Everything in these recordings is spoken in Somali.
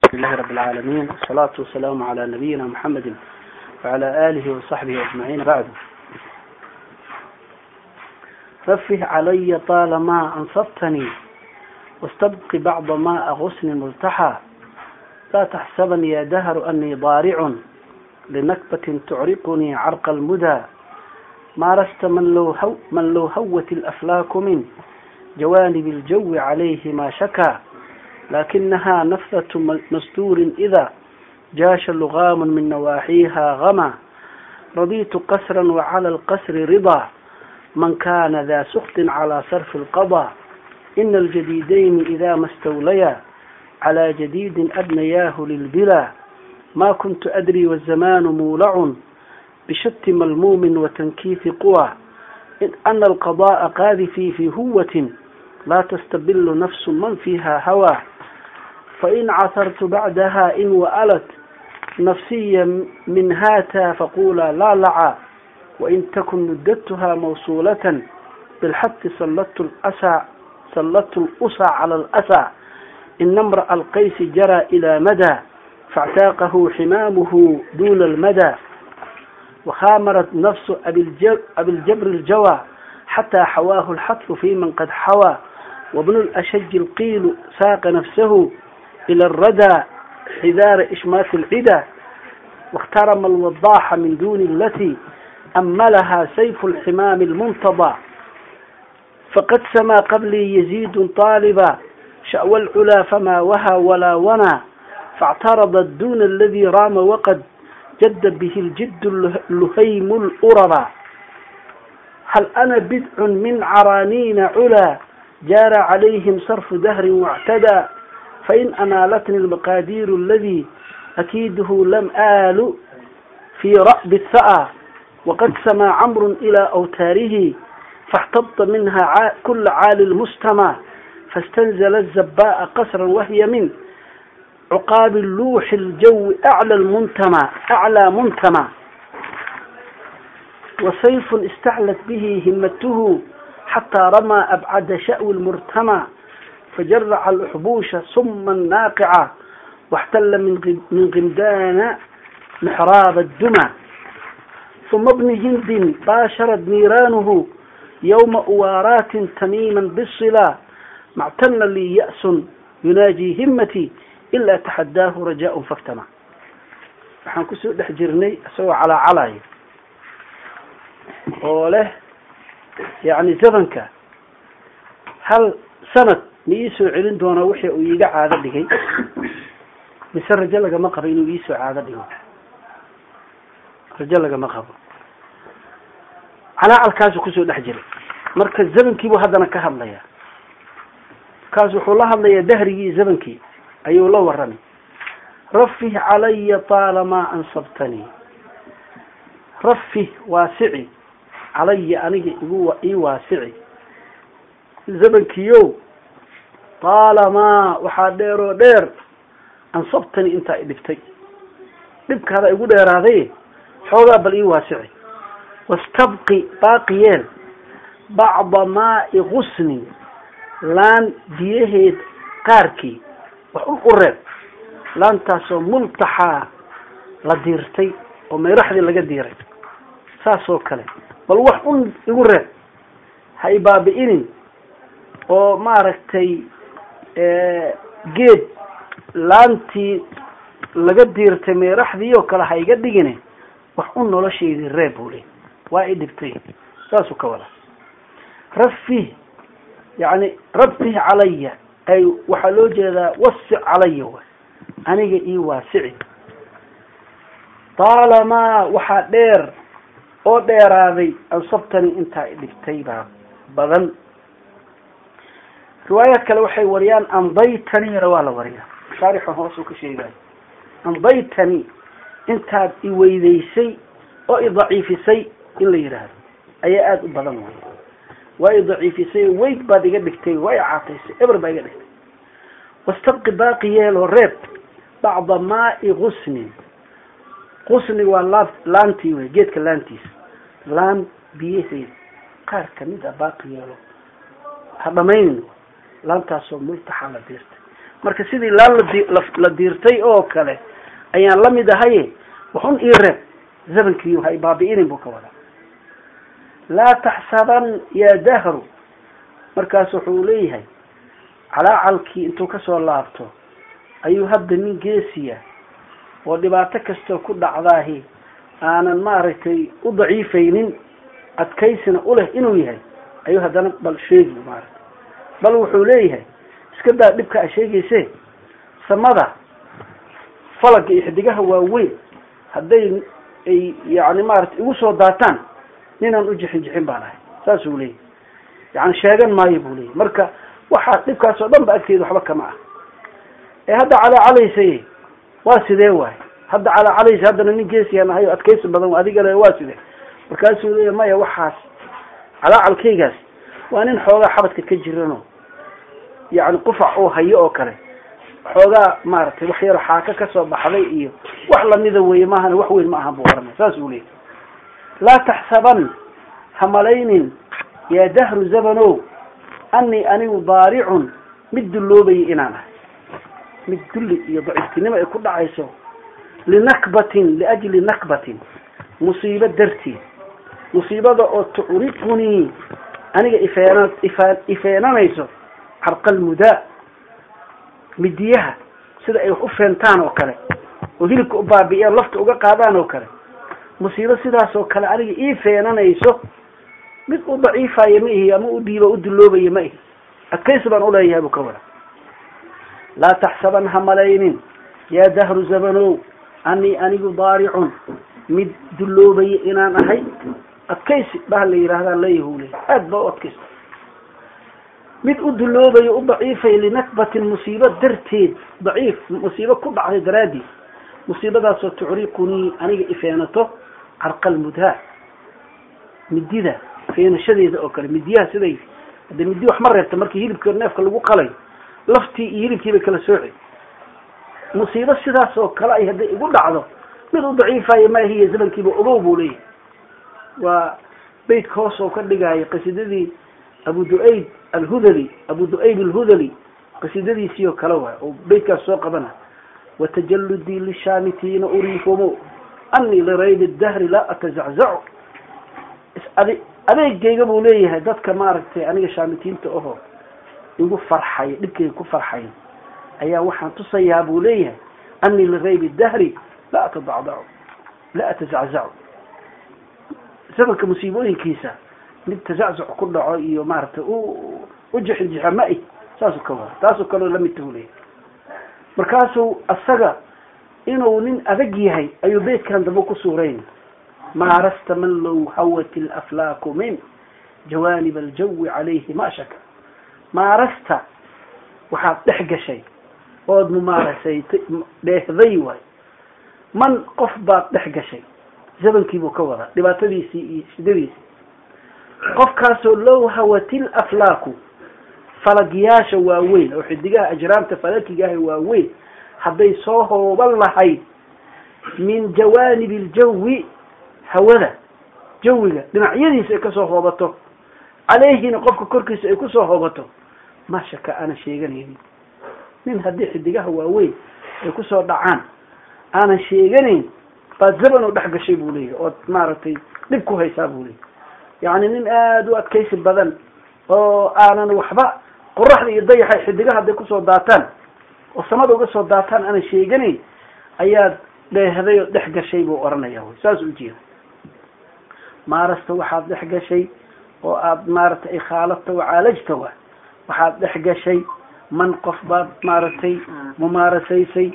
لله رب العالمين والصلاة والسلام على نبينا محمد وعلى آله وصحبه أجمعين بعد رفه علي طالما أنصفتني واستبق بعض ماء غسل ملتحى لا تحسبن يا دهر أني ضارع لنكبة تعرقني عرق المدى مارست من لو, هو من لو هوت الأفلاك من جوانب الجو عليه ما شكى لكنها نفثة مستور إذا جاش لغام من نواحيها غما رضيت قسرا وعلى القسر رضا من كان ذا سخط على صرف القضاء إن الجديدين إذا ما استوليا على جديد أبنياه للبلا ما كنت أدري والزمان مولع بشت ملموم وتنكيف قوى إن أن القضاء قاذفي في هوة لا تستبل نفس من فيها هوى فإن عثرت بعدها إن وألت نفسي من هاتا فقولا لا لعا وإن تكن مدتها موصولة بالحث سلطت الأسى سلطت الأسى على الأسى إن امرأ القيس جرى إلى مدى فاعتاقه حمامه دون المدى وخامرت نفس أبي الجبر, أبي الجبر الجوى حتى حواه الحتف في من قد حوى وابن الأشج القيل ساق نفسه إلى الردى حذار إشماس العدى واخترم الوضاح من دون التي أملها سيف الحمام المنتضى فقد سما قبلي يزيد طالبا شأو العلا فما وهى ولا ونا فاعترضت دون الذي رام وقد جد به الجد اللهيم الأررى هل أنا بدع من عرانين علا جار عليهم صرف دهر واعتدى فإن أنالتني المقادير الذي أكيده لم آل في رأب الثأى وقد سما عمرو إلى أوتاره فاحتط منها كل عال المستمع فاستنزل الزباء قسرا وهي من عقاب اللوح الجو أعلى المنتمى أعلى منتمى وسيف استعلت به همته حتى رمى أبعد شأو المرتمى فجرع الأحبوش سما ناقعا واحتل من من غمدان محراب الدمى ثم ابن هند باشرت نيرانه يوم أوارات تميما بالصلا ما اعتن لي يأس يناجي همتي ilaa taxadaahu rajaa faktama waxaan kusoo dhex jirnay isagoo calaacalaya oo leh yani zamanka hal sanad ma iisoo celin doonaa wixii uu iiga caado dhigay mise rajo lagama qabo inuu iisoo caado dhigo rajo lagama qabo calaacalkaasu kusoo dhex jiray marka zamankiibuu haddana ka hadlaya markaas wuxuu la hadlayaa dahrigii zamankii ayuu la warramay rafih calaya taalamaa ansabtanii rafih waasici calaya aniga igu ii waasici zamankiyow taalamaa waxaa dheer oo dheer ansabtanii intaa i dhibtay dhibkaada igu dheeraaday xoogaa bal ii waasici wastabqi baaqi yeel bacda maai gusnin laan biyaheed qaarkii wax un u reeb laantaasoo multaxaa la diirtay oo mayraxdii laga diiray saasoo kale bal wax un igu reeb ha i baabi'inin oo maaragtay geed laantii laga diirtay mayraxdii oo kale ha iga dhigine wax un noloshaydii reeb buu le waa i dhibtay saasuu ka wada rafih yani rabtih calaya ay waxaa loo jeedaa wasic calaya way aniga ii waasici taalamaa waxaa dheer oo dheeraaday ansabtani intaa i dhigtay baa badan riwaayaad kale waxay wariyaan andaytanina waa la wariyaa shaarixan hoosuu ka sheegayo andaytani intaad i weydaysay oo i daciifisay in la yidhaahdo ayaa aada u badan way waa i daciifisay weyd baad iga dhigtay waa i caataysay eber baa iga dhigtay wastabqi baaqi yeeloo reeb bacda maai gusnin gusni waa laa laantii wey geedka laantiisa laan biyaheed qaar kamid a baaqi yeelo ha dhamaynin laantaasoo multaxa la diirtay marka sidii laan ladi la diirtay oo kale ayaan la mid ahaye waxun ii reeb zamankiiyu hay baabi'inin buu ka wadaa laa taxsaban ya dahru markaas wuxuu leeyahay calaacalkii intuu kasoo laabto ayuu hadda nin geesiya oo dhibaato kastoo ku dhacdaahi aanan maaragtay u daciifaynin adkaysina u leh inuu yahay ayuu haddana bal sheegi maaragtay bal wuxuu leeyahay iska daa dhibka a sheegayse samada falaga iyo xidigaha waaweyn hadday ay yani maaragtay igu soo daataan ninaan u jixin jixin baan ahay saasuu leeyahy yani sheegan maayo buu leeyahy marka waxaa dhibkaas oo dhan ba agteeda waxba kama ah ee hadda calaacalaysa waa sidee waay hadda calaacalaysa haddana nin geesiyaan ahay o adkaysi badan adigale waa sidee markaasuu leeyahy maya waxaas calaacalkaygaas waa nin xoogaa xabadka ka jirano yani qufac oo hayo oo kale xoogaa maaragtay wax yaro xaaka kasoo baxday iyo wax lamida weye maahan wax weyn ma ahan buu oranay saas uu leeyahy laa taxsaban ha malaynin yaa dahru zabanow anii anigu daaricun mid dulloobayay inaan ahay mid dulli iyo daciiftinimo ay ku dhacayso linakbatin liajli nakbatin musiibo darteed musiibada oo tucriqunii aniga ifeen ifa ifeenanayso carqal mudaa midiyaha sida ay wax u feentaan oo kale oo hilibka u baabi'iyaan lafta uga qaadaan oo kale musiibo sidaas oo kale aniga ii feenanayso mid u daciifayo ma ihi ama u dhiiba u dulloobayo ma ihi adkaysi baan uleeyahay buu ka wada laa taxsaban ha malaynin yaa dahru zabanow anii anigu daaricun mid dulloobaya inaan ahay adkaysi baa la yidhahdaan leeyahu leey aad ba u adkaysta mid u dulloobayo u daciifay linakbatin musiibo darteed daciif musiibo ku dhacday daraaddeed musiibadaasoo tucriqunii aniga ifeenato carqal mudhaa midida feenashadeeda oo kale midiyaha siday hadde midi wax ma reebta markii hilibka neefka lagu qalay laftii iyo hilibkii bay kala sooci musiibo sidaas oo kale ay hadday igu dhacdo mid u daciifayo maahiya zamankiiba ogow buu leeyahay waa beytka hoos oo ka dhigaayo qasiidadii abu duayd alhudali abu du'ayb alhudali qasiidadiisii oo kale waay oo beytkaas soo qabana watajaludii lishaamitiina uriifumu anii liraybi dahri laa atazaczacu ade adeegayga buu leeyahay dadka maaragtay aniga shaamitiinta aho igu farxay dhibkayga ku farxay ayaa waxaan tusayaa buu leeyahay anii liraybi dahri laa atadacdacu laa atazaczacu zamanka musiibooyinkiisa mid tazaczuc ku dhaco iyo maaragtay u u jixinjixa ma i saasuu ka wada taasoo kaleo lamidta buu leeyahay markaasuu asaga inuu nin adag yahay ayuu beytkan dambe ku suurayn maarasta man low hawat alaflaaku min jawaanib aljawi calayhi ma shaka maarasta waxaad dhex gashay ood mumaarasaytay dheehday waay man qof baad dhex gashay zamankiibuu ka wadaa dhibaatadiisii iyo shidadiisii qofkaasoo low hawatil aflaaku falagyaasha waaweyn oo xidigaha ajraamta falakigaah waaweyn hadday soo hooban lahayd min jawaanib iljawi hawada jawiga dhinacyadiisa ay kasoo hoobato caleyhina qofka korkiisa ay kusoo hoobato ma shaka aanan sheeganaynin nin haddii xidigaha waaweyn ay kusoo dhacaan aanan sheeganayn baad zaban oo dhex gashay buu leeyahy ood maaragtay dhib ku haysaa buu leeyahy yacni nin aada u adkaysi badan oo aanan waxba qoraxda iyo dayaxa xidigaha hadday kusoo daataan oo samada uga soo daataan aanan sheeganayn ayaad dheehday oo dhex gashay buu oranaya wy saas ujeeda maarasta waxaad dhex gashay oo aad maaragtay ikhaalata wacaalajta wa waxaad dhex gashay man qof baad maaragtay mumaarasaysay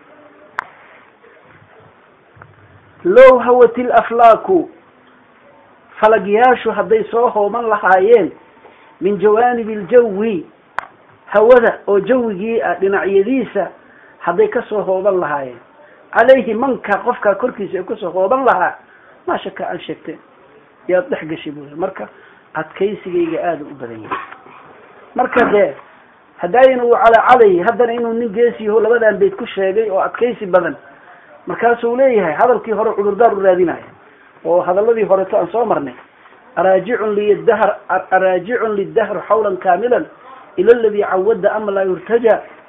low hawat ilaflaaku falagyaashu hadday soo hooban lahaayeen min jawaanib iljawi hawada oo jawigii ah dhinacyadiisa hadday kasoo hooban lahaayeen calayhi manka qofkaa korkiisa ay kusoo hooban lahaa maa shaka aan sheegteen yaad dhex gashay buu marka adkaysigayga aada u badan yahay marka dee hadaayan uu calacalay haddana inuu nin geesiyaho labadan bayd ku sheegay oo adkaysi badan markaasuu leeyahay hadalkii hore cudurdaar u raadinaya oo hadaladii horeto aan soo marnay araajicun lidahr araajicun lidahr xawlan kaamilan ila aladi cawada ama laa yurtaja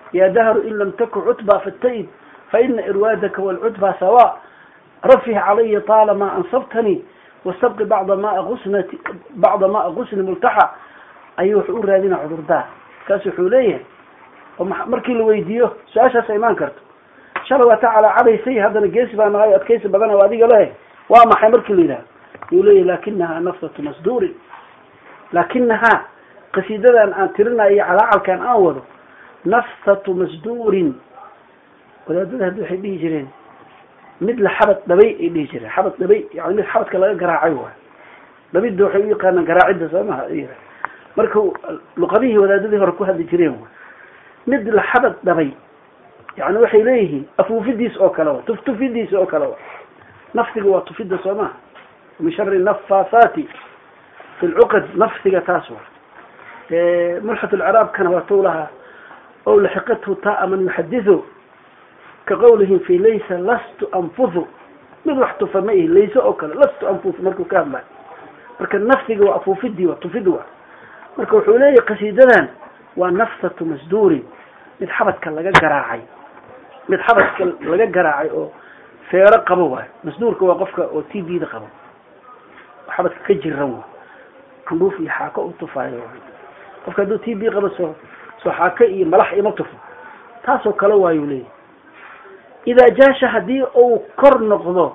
ya dahru in lam taku cutba fata'id faina irwaadaka waalcutba sawa rafih calaya طaalama ansabtanii wastabqi bacda maa usnati bacda maa gusni multaxa ayuu wuxuu u raadina cudurdaar kaas wuxuu leeyahay oo markii la weydiiyo su-aashaasa imaan karto shalay waa ta calaacadaysay haddana geesi baa nahay adkaysi badan o adiga leh waa maxay markii la yidhaha yuu leeyahy lakinahaa nafsatu masduurin lakinahaa qasiidadan aan tirinayo iyo calaacalkan aan wado nafsatu masduurin wadaadada haddi waxay dhihi jireen mid la xabad dhabay ay dhihi jireen xabad dhabay yani mid xabadka laga garaacay waay dhabidda waxay u yaqaanaan garaacidda soo maha marka luqadihii wadaadadii hore ku hadli jireen waay mid la xabad dhabay yani waxay leeyihiin afuufidiis oo kale wa tuftufidiis oo kale wa nafsiga waa tufida soo maha min shari nafaasaati fi lcuqad nafsiga taas wa mulxat lciraabkana waa tou lahaa ow laxiqathu taa man yuxadidu ka qawlihim fi laysa lastu anfuhu mid wax tufa ma ihi layse oo kale lastu anfuhu markuu ka hadlayo marka nafsiga waa afuufidii wa tufid wa marka wuxuu leeyahy qasiidadan waa nafsatu masduurin mid xabadka laga garaacay mid xabadka laga garaacay oo feero qabo waayo masduurka waa qofka oo t b da qabo xabadka ka jiran wa candhuuf iyo xaako u tufaayo qofka hadduu t b qabo soo soo xaako iyo malax ima tufo taasoo kale waayuu leeyahy idaa jaasha haddii uu kor noqdo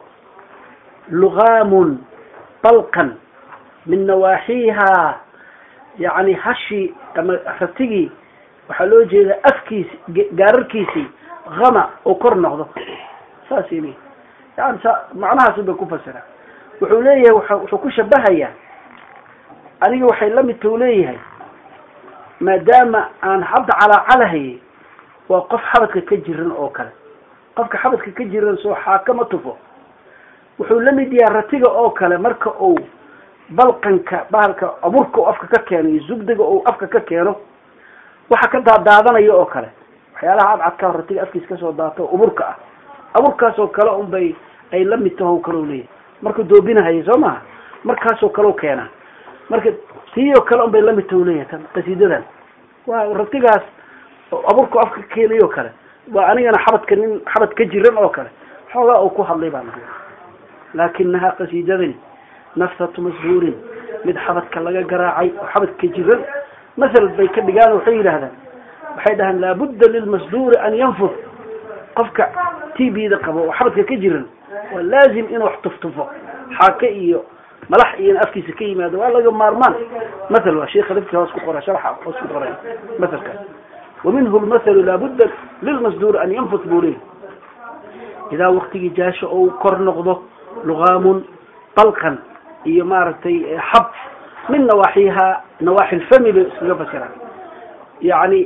lugaamun balqan min nawaaxiiha yani hashi ama ratigii waxaa loo jeedaa afkiisi gaararkiisii hama uu kor noqdo saas ili yani sa macnahaas bay ku fasiraan wuxuu leeyahay wuxuu ku shabahayaa aniga waxay la midta u leeyahay maadaama aan hadda calaacalahayay waa qof xabadka ka jiran oo kale qofka xabadka ka jiran soo xaakama tufo wuxuu la mid yahay ratiga oo kale marka uu balqanka bahalka aburka u afka ka keeno iyo zugdiga uu afka ka keeno waxa ka daadaadanayo oo kale waxyaalaha cadcadka ratiga afkiisa kasoo daato aburka ah aburkaasoo kale un bay ay la mid taho kale leeyahay markuu doobinahaya soo maha markaasoo kale keenaa marka tiiyoo kale un bay lamid taho leeyahay tan qasiidadan waa ratigaas aburka afka ka keenayo kale waa anigana xabadka nin xabad ka jiran oo kale xoogaa uu ku hadlay baan laakinahaa qasiidadani nafsatu mashuurin mid xabadka laga garaacay oo xabadka jiran masal bay ka dhigaan waxay yidhaahdaan waxay dhahaan laabudda lilmasduuri an yanfud qofka t b da qabo oo xabadka ka jiran waa laazim inuu wax tuftufo xaake iyo malax iyo in afkiisa ka yimaado waa laga maarmaan mathal waa sheikha lafti hoos ku qora sharxa hoos ku qoray mathalkaas waminhu lmathalu laabudda lilmasduuri an yanfud buu leeyahy idaa waktigii jaasho ou kor noqdo lugaamun balqan iyo maaragtay xab min nawaaxiha nawaaxi lfami bay iskaga fasiraan yani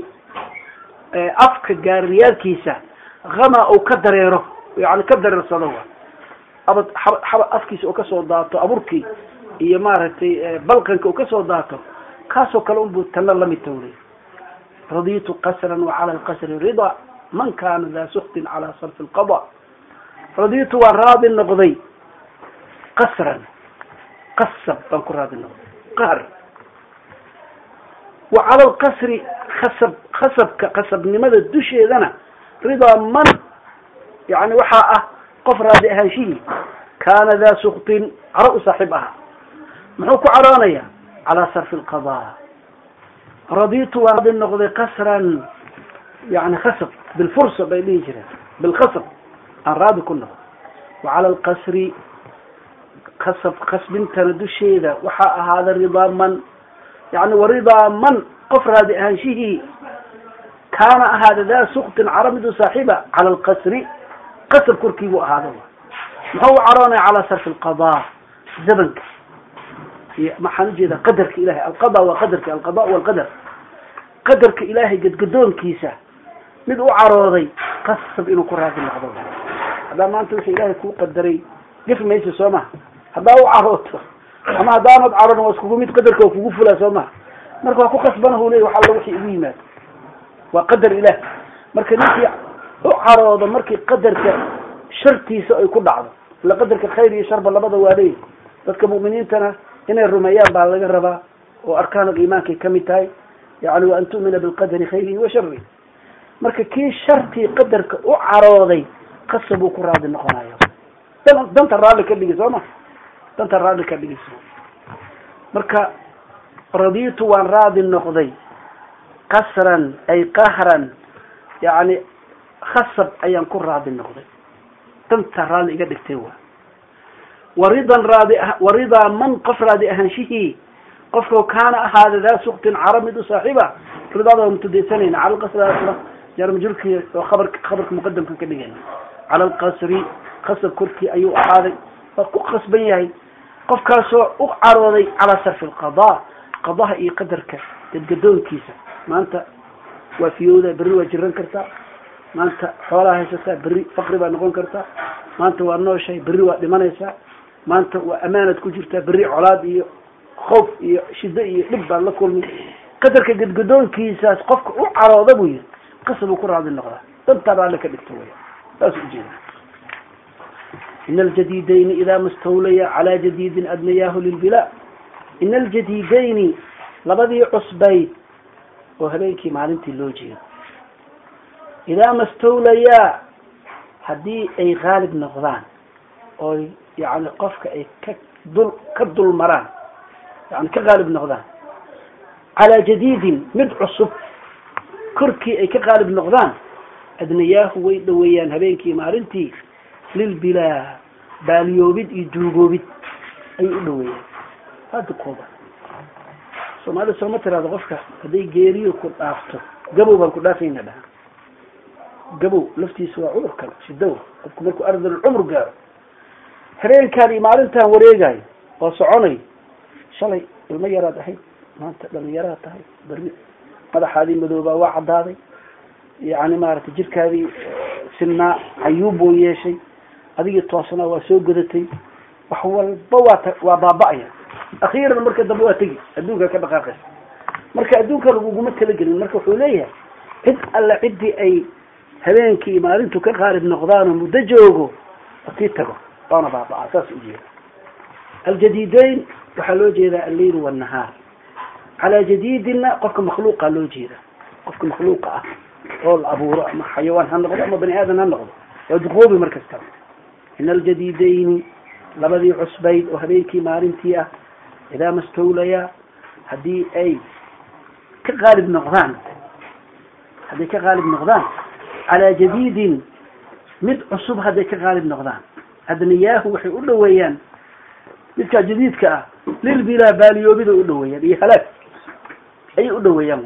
afka gaariyaalkiisa hama uu ka dareero yani ka dareersado wa abad xaba afkiisa uu kasoo daato aburkii iyo maaragtay balqanka uu kasoo daato kaasoo kale unbuu tana lamid tawlay raditu qasran wacala lqasri rida man kana daa suktin cala sarfi lqada raditu waan raadi noqday qasran qasab baan ku raadi noqday qahr wa cala alqasri khasab khasabka khasabnimada dusheedana ridaa man yani waxaa ah qof raadi ahaanshihii kaana daa suktin caro u saaxiib ahaa muxuu ku caroonaya calaa sarfi lqada raditu waan raadi noqday qasran yani khasab bilfursa bay dhihi jireen bilkhasab aan raadi ku noqdo wa cala alqasri kasab kasbintana dusheeda waxaa ahaada ridaa man yani waridaa man qof raadi ahaanshihii kaana ahaada daa suktin caro mid u saaxiiba cala alqasri qasab korkiibuu ahaada muxuu u caroonaya calaa sarfi alqada zamanka iyo maxaan ujeedaa qadarka ilahay alqada waa qadarka alqada walqadar qadarka ilaahay gadgadoonkiisa mid u carooday qasab inuu ku raadi noqdo haddaa maanta wixii ilaahay kuu qadaray gafi maysa soo maha haddaa u carooto ama haddaanad caroon waa iskugu mid qadarka waa kugu fulaa soo maha marka waa ku kasbanahu ley wax alla wixii igu yimaado waa qadar ilaah marka ninkii u caroodo markii qadarka shartiisa ay ku dhacdo ila qadarka khayr iyo sharba labada waa leeyahy dadka mu'miniintana inay rumeeyaan baa laga rabaa oo arkaan iimaankay kamid tahay yani wa an tu'mina bilqadari khayrihi wa sharihi marka kii shartii qadarka u carooday qasab uu ku raadi noqonayo dan danta raalli ka dhigi soo ma danta raalli ka dhigis marka raditu waan raadi noqday qasran ay qahran yani khasab ayaan ku raadi noqday danta raalli iga dhigtay wa waridan raadi waridaa man qof raadi ahaanshihii qofkao kaana ahaada daa suktin cara mid u saaxiiba ridaada waa mutadaysanayna cala lqasri jaarmajurki oo kabar khabarka muqadamka ka dhigayna cala alqasri qasab korkii ayuu ahaaday waa ku qasban yahay qofkaasoo u carooday calaa sarfi alqada qadaha iyo qadarka gadgadoonkiisa maanta waa fiyowda berri waa jiran kartaa maanta xoolaa haysataa berri faqri baa noqon kartaa maanta waa nooshahay berri waa dhimanaysaa maanta waa amaanad ku jirtaa berri colaad iyo khoof iyo shiddo iyo dhib baan la kulmay qadarka gadgadoonkiisaas qofka u carooda buu yihi qasab uu ku raadi noqdaa dantaa raalli ka dhigto waya saas ujeeda in aljadidayni idaa mastawlaya calaa jadidin adnayaahu lilbilaa in aljadidayni labadii cusbayd oo habeenkii maalintii loo jeedo idaa mastawlayaa haddii ay haalib noqdaan oy yani qofka ay ka dul ka dul maraan yani ka haalib noqdaan calaa jadidin mid cusub korkii ay ka qaalib noqdaan adnayaahu way dhaweeyaan habeenkii maalintii lilbilaa baaliyoobid iyo duugoobid ayay u dhaweeyaan hada kooba soomaalida sooma tiraado qofka hadday geeriyo ku dhaafto gabow baan ku dhaafayna dhaha gabow laftiisa waa cudur kale shidow qofku markuu ardal cumr gaaro habeenkaan iyo maalintaan wareegayo oo soconay shalay ilmo yaraad ahayd maanta dhalinyaraad tahay berri madaxaadii madoobaa waa caddaaday yani maaragtay jirkaadii sinaa cayuub buu yeeshay adigii toosnaa waa soo godatay wax walba waa ta waa baaba-aya akhiiran marka dambe waa tegi adduunka ka dhaqaaqaysa marka adduunka laguguma talagelin marka wuxuu leeyahay cid alle ciddii ay habeenkii iyo maalintu ka qaalib noqdaan oo muddo joogo sii tago waana baaba-a saas ujeeda aljadiideyn waxaa loo jeedaa alleyl wanahaar calaa jadidina qofka makhluuqa loo jeeda qofka makhluuqa ah oo la abuuro ama xayawaan ha noqdo ama bani aadan ha noqdo waa duqoobi mar kastaba in aljadidayni labadii cusbayd oo habeenkii maalintii ah idaa mastawlaya haddii ay ka qaalib noqdaan hadday ka qaalib noqdaan calaa jadidin mid cusub hadday ka qaalib noqdaan adniyaahu waxay u dhaweeyaan midkaa jadiidka ah lilbilaa baaliyoobida u dhaweeyaan iyo halaag ayay u dhaweeyaan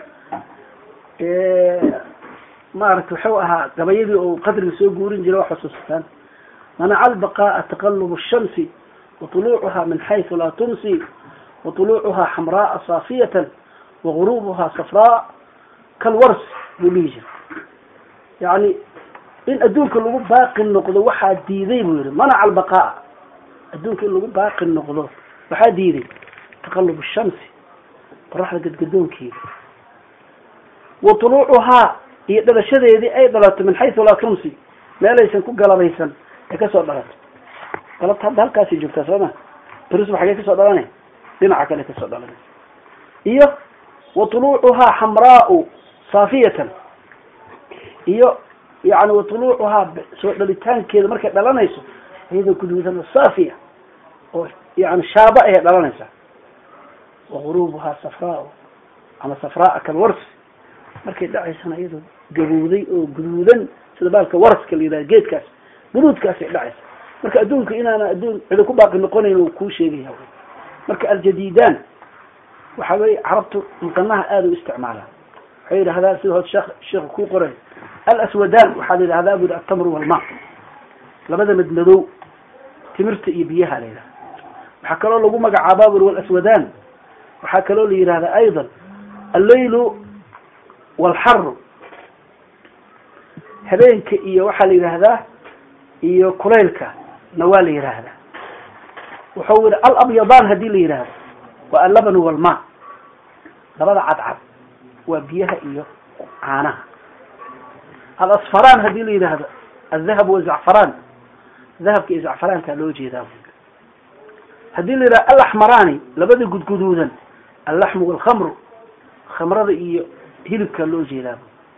maaragta waxuu ahaa gabayadii oo qadriga soo guurin jira waa xusuustaan manaca albaqaaa taqalub الshamsi waطuluucuha min xayثu laa tumsi waطuluucuha xamraaa saafiyatan wagurubuha safraa kalwars buu dhihi jira yani in adduunka lagu baaqi noqdo waxaa diiday buu yihi manaca albaqaaa adduunka in lagu baaqi noqdo waxaa diiday taqalub الshamsi qoraxda gadgadoonkeeda wa tuluucuhaa iyo dhalashadeedii ay dhalato min xaysu laa tumsi meelaysan ku galabaysan ay kasoo dhalato galabta hadda halkaasay joogtaa sooma berisba xagee kasoo dhalana dhinaca kale kasoo dhalana iyo wa tuluucuhaa xamraau saafiyatan iyo yani wa tuluucuhaa soo dhalitaankeeda markay dhalanayso iyadoo guduudan saafiya oo yani shaaba ayay dhalanaysaa wagurubuhaa safraa ama safraa kalwars markay dhacaysana iyadoo gabowday oo guduudan sida baalka waraska la yidhaha geedkaas guduudkaasay dhacaysa marka adduunka inaana adduun cidi ku baaqi noqonayn uu kuu sheegaya marka aljadidan waxa weye carabtu muqanaha aada u isticmaalaan waxay yidhahdaa sida hood sheekh sheekhu kuu qoray alaswadan waxaa la yidhahdaa bu yidhi altamru walma labada madmadow timirta iyo biyaha la yidhahda waxaa kaloo lagu magacaabaa buri walaswadan waxaa kaloo la yihahda ayضا allaylu wاlxaru habeenka iyo waxaa la yidhaahdaa iyo kulaylka na waa la yidhaahdaa wuxuu yihi alabyadan hadii la yidhaahdo waa allaban walma labada cadcad waa biyaha iyo caanaha alasfaraan hadii la yidhaahdo aldahab wazacfaraan dahabka iyo zacfaraankaa loo jeedaa haddii la yidhaha alaxmaraani labada gudguduudan allaxmu walkhamru khamrada iyo hilibkaa loo jeedaa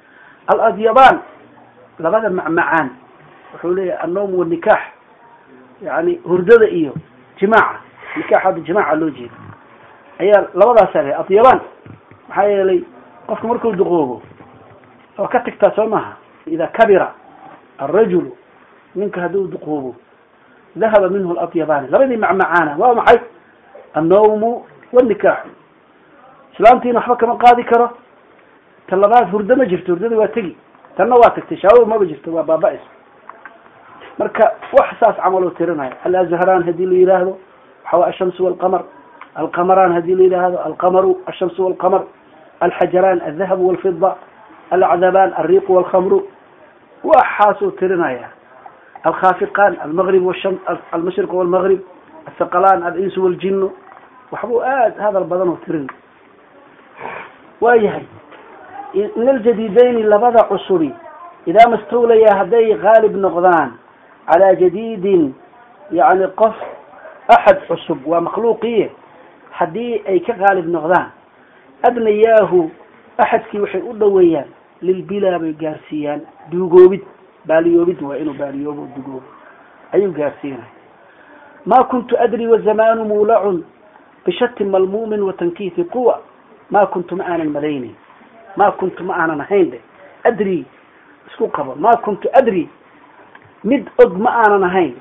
aladyabaan labada macmacaan wuxuu leeyahay annowm wanikaax yani hurdada iyo jimaaca nikaax hadda jimaaca loo jeeda ayaa labadaasaa lehay adyabaan maxaa yeelay qofka markuu duqoobo oo ka tagtaa soo maaha ida kabira alrajulu ninka hadduu duqoobo dahaba minhu aladyabani labadii macmacaana waa maxay annawmu wanikaaxu islaamtiina waxba kama qaadi karo ta labaad hurdo ma jirto hurdada waa tegi tanna waa tagtay shaawo maba jirto waa baaba-is marka wax saas camaloo tirinaya alazharaan hadii la yidhaahdo waxawa ashamsu walqamar alqamaraan hadii la yidhaahdo alqamaru ashamsu walqamar alxajaraan aldahabu walfida alacdabaan alriiqu walkhamru waxaasuu tirinaya alkhafiqaan almgrib almashriq walmagrib athaqalaan alinsu waljinu waxbuu aad hadal badan oo tirin waa yahay in aljadidayni labada cusubi idaa mastawlaya hadday haalib noqdaan calaa jadiidin yani qof axad cusub waa makhluuqiye haddii ay ka haalib noqdaan adnayaahu axadkii waxay u dhoweeyaan lilbilaa bay gaarsiiyaan duugoobid baaliyoobid waa inuu baaliyoobo dugoobo ayuu gaarsiinaya ma kuntu adri wazamanu muulacun bishati malmuumin watankiifi quwa ma kuntu ma aanan malaynin ma kuntu ma aanan ahayn de adri isku qabo ma kuntu adri mid og ma aanan ahayn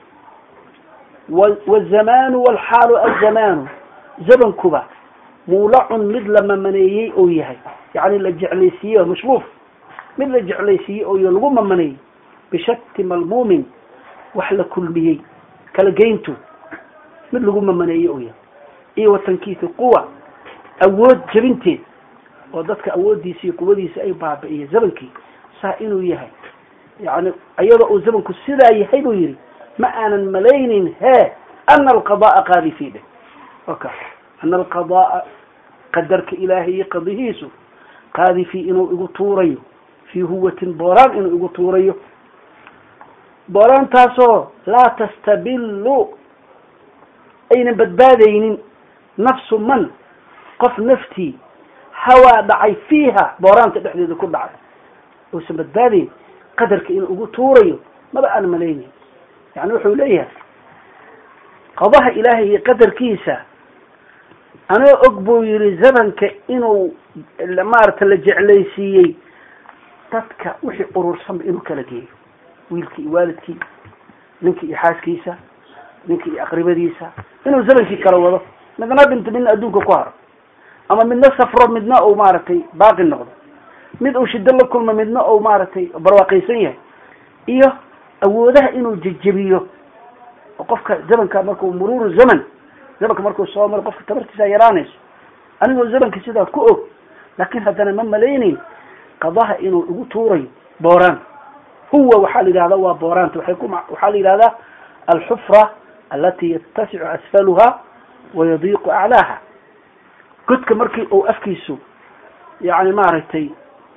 wazamanu walxaalu azamanu zamankuba muulacun mid la mamaneeyey oo yahay yani la jeclaysiiyey mashruuf mid la jeclaysiiyey oo y lagu mamaneeyey bishati malmuumin wax la kulmiyey kala geyntu mid lagu mamaneeyey oo yahay iyo watankiisi quwa awood jabinteed oo dadka awooddiisa iyo quwadiisa ay baabi'iye zamankii saa inuu yahay yani iyadoo uu zamanku sidaa yahay buu yihi ma aanan malaynin he ana alqada'a qaadi fi dheh oka ana alqada'a qadarka ilaahay iyo qadihiisu qaadi fi inuu igu tuurayo fii huwatin booraan inuu igu tuurayo booraantaasoo laa tastabillu aynan badbaadaynin nafsu man qof naftii hawaa dhacay fiiha booraanta dhexdeeda ku dhacay uusan badbaadayn qadarka inuu ugu tuurayo maba aan malaynayn yani wuxuu leeyahay qadaha ilaahay iyo qadarkiisa anoo og buu yihi zamanka inuu maarata la jeclaysiiyey dadka wixii urursanba inuu kala geeyo wiilkii iyo waalidkii ninkii iyo xaaskiisa ninkii iyo aqribadiisa inuu zamankii kala wado midna dhinto midna adduunka ku haro ama midna safro midna uu maaragtay baaqi noqdo mid uu shido la kulmo midna uu maaragtay barwaaqaysan yahay iyo awoodaha inuu jejebiyo oo qofka zamanka markuu muruuru zaman zamanka markuu soo maro qofka tabartiisa yaraanayso anigoo zamanka sidaa ku og laakin haddana ma malaynayn qadaha inuu igu tuurayo booraan huwa waxaa la yidhahda waa booraanta waay ku waxaa la yidhahdaa alxufra alati yatasicu asfaluha wayadiiqu aclaaha godka markii uu afkiisu yani maaragtay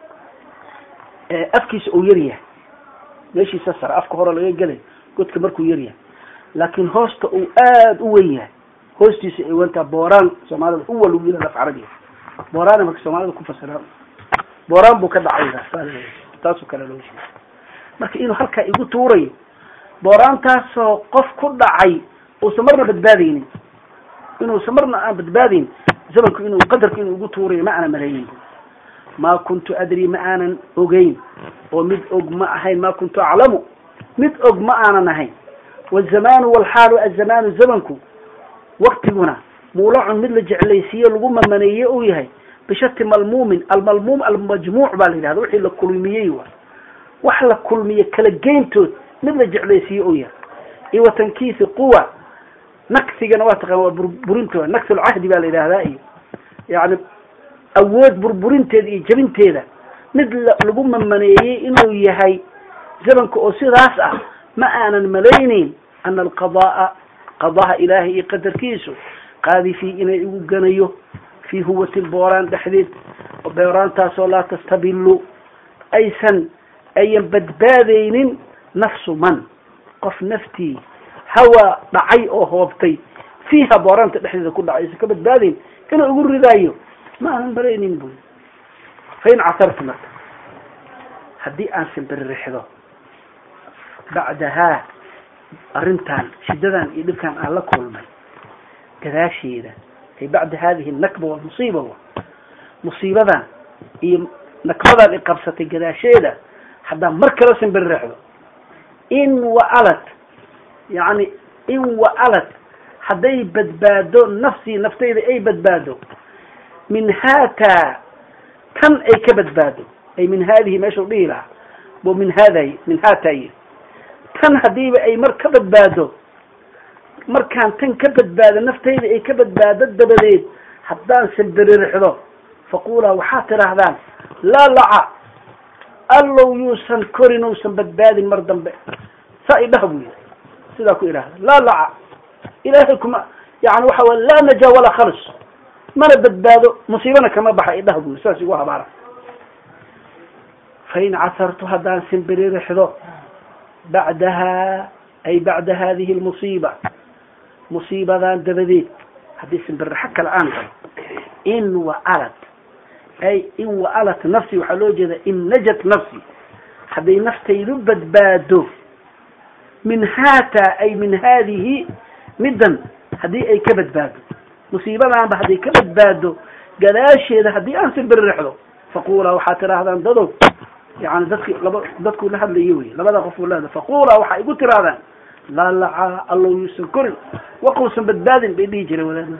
afkiisa uu yaryahay meeshiisa sare afka hore laga gelay godka markuu yaryahay laakin hoosta uu aada u wen yahay hoostiisa ay wentaa booraan soomaalida huwa lagu yihahda af carabiga booraan marka soomaalida ku fasiraan booraan buu ka dhacay taasoo kale loo sheegay marka inuu halkaa igu tuurayo booraantaasoo qof ku dhacay uusan marna badbaadaynin inuusan marna aan badbaadayn zamanku inuu qadarku inuu igu tuurayo ma aanan malaynin ma kuntu adri ma aanan ogeyn oo mid og ma ahayn ma kuntu aclamu mid og ma aanan ahayn wazamanu walxaalu azamanu zamanku waktiguna muulacun mid la jeclaysiiye lagu mamaneeye uu yahay bishati malmuumin almalmuum almajmuuc baa la yidhahda wixii la kulmiyey wa wax la kulmiye kala geyntood mid la jeclaysiiye uu yahay iyo watankiisi quwa naksigana waa taqaan waa burburintoda nagsi lcahdi baa la yidhahdaa iyo yani awood burburinteeda iyo jabinteeda mid lagu mamaneeyey inuu yahay zamanka oo sidaas ah ma aanan malaynayn ana alqada'a qadaha ilaahay iyo qadarkiisu qaadi fii inay igu ganayo fii huwatin booraan dhexdeed booraantaasoo laa tastabillu aysan ayan badbaadaynin nafsu man qof naftii hawa dhacay oo hoobtay fiiha booraanta dhexdeeda ku dhacay aysan ka badbaadayn inuu igu ridaayo ma aanan malaynin bu fain casarta marka haddii aan simbiririxdo bacdahaa arrintan shiddadan iyo dhibkan aan la kulmay gadaasheeda ay bacda hadihi nakba walmusiiba musiibadan iyo nakbadan i qabsatay gadaasheeda haddaan mar kala simbiririxdo in waalad yani in waalad hadday badbaado nafsii naftayda ay badbaado min haataa tan ay ka badbaado ay min haadihi meeshau dhihi lahaa bo min haaday min haataay tan haddiiba ay mar ka badbaado markaan tan ka badbaado naftayda ay ka badbaado dabadeed haddaan simbiririxdo faqulaa waxaad tidhaahdaan laa laca allow yuusan korin uusan badbaadin mar dambe saa idhaha bu yiri sidaa ku idhahda laa laca ilaahay kuma yani waxa way laa najaa walaa khalis mana badbaado musiibana kama baxa idhaha bu yiri saas igu habaara fain casartu haddaan simbiririxdo bacdaha ay bacda hadihi lmusiiba musiibadan dabadeed haddii simbirixo kale aan galo in waalad ay in waalat nafsi waxaa loo jeeda in najat nafsi hadday naftaydu badbaado min haata ay min haadihi middan haddii ay ka badbaado musiibadaanba hadday ka badbaado gadaasheeda haddii aan simbirixdo faqulaa waxaad tidhaahdaan dadow yani dadki laba dadkuu la hadlayo wey labada qof u leeda faqulaa waxaa igu tirahdaan laa lacaa allow yuusan korin waqowsan badbaadin bay dhihi jireen wadaadna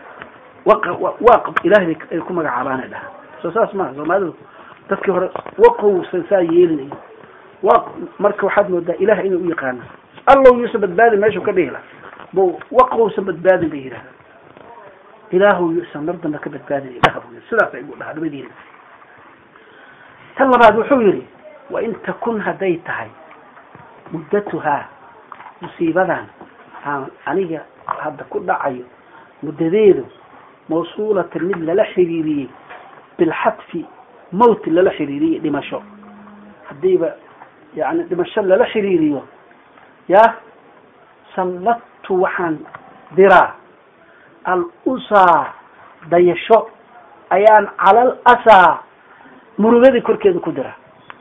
waq ilahay bay ay ku magacaabaana dhaha soo saas maha soomaalidu dadkii hore waqowsan saa yeelinayo waq marka waxaad moodaa ilaah inay u yaqaana allow yuusan badbaadin meeshuu ka dhihi laha bo waqowsan badbaadin bay yidhahdaa ilaahu yuusan mar dambe ka badbaadin idhaha bu sidaasa igu dhaha labadiina tan labaad wuxuu yidhi wain takun hadday tahay muddatuhaa musiibadan aan aniga hadda ku dhacayo muddadeedu mawsuulatan mid lala xiriiriyey bilxadfi mowt lala xiriiriyey dhimasho haddiiba yani dhimasho lala xiriiriyo ya salladtu waxaan diraa al-usaa dayasho ayaan calal asaa murugadii korkeeda ku dira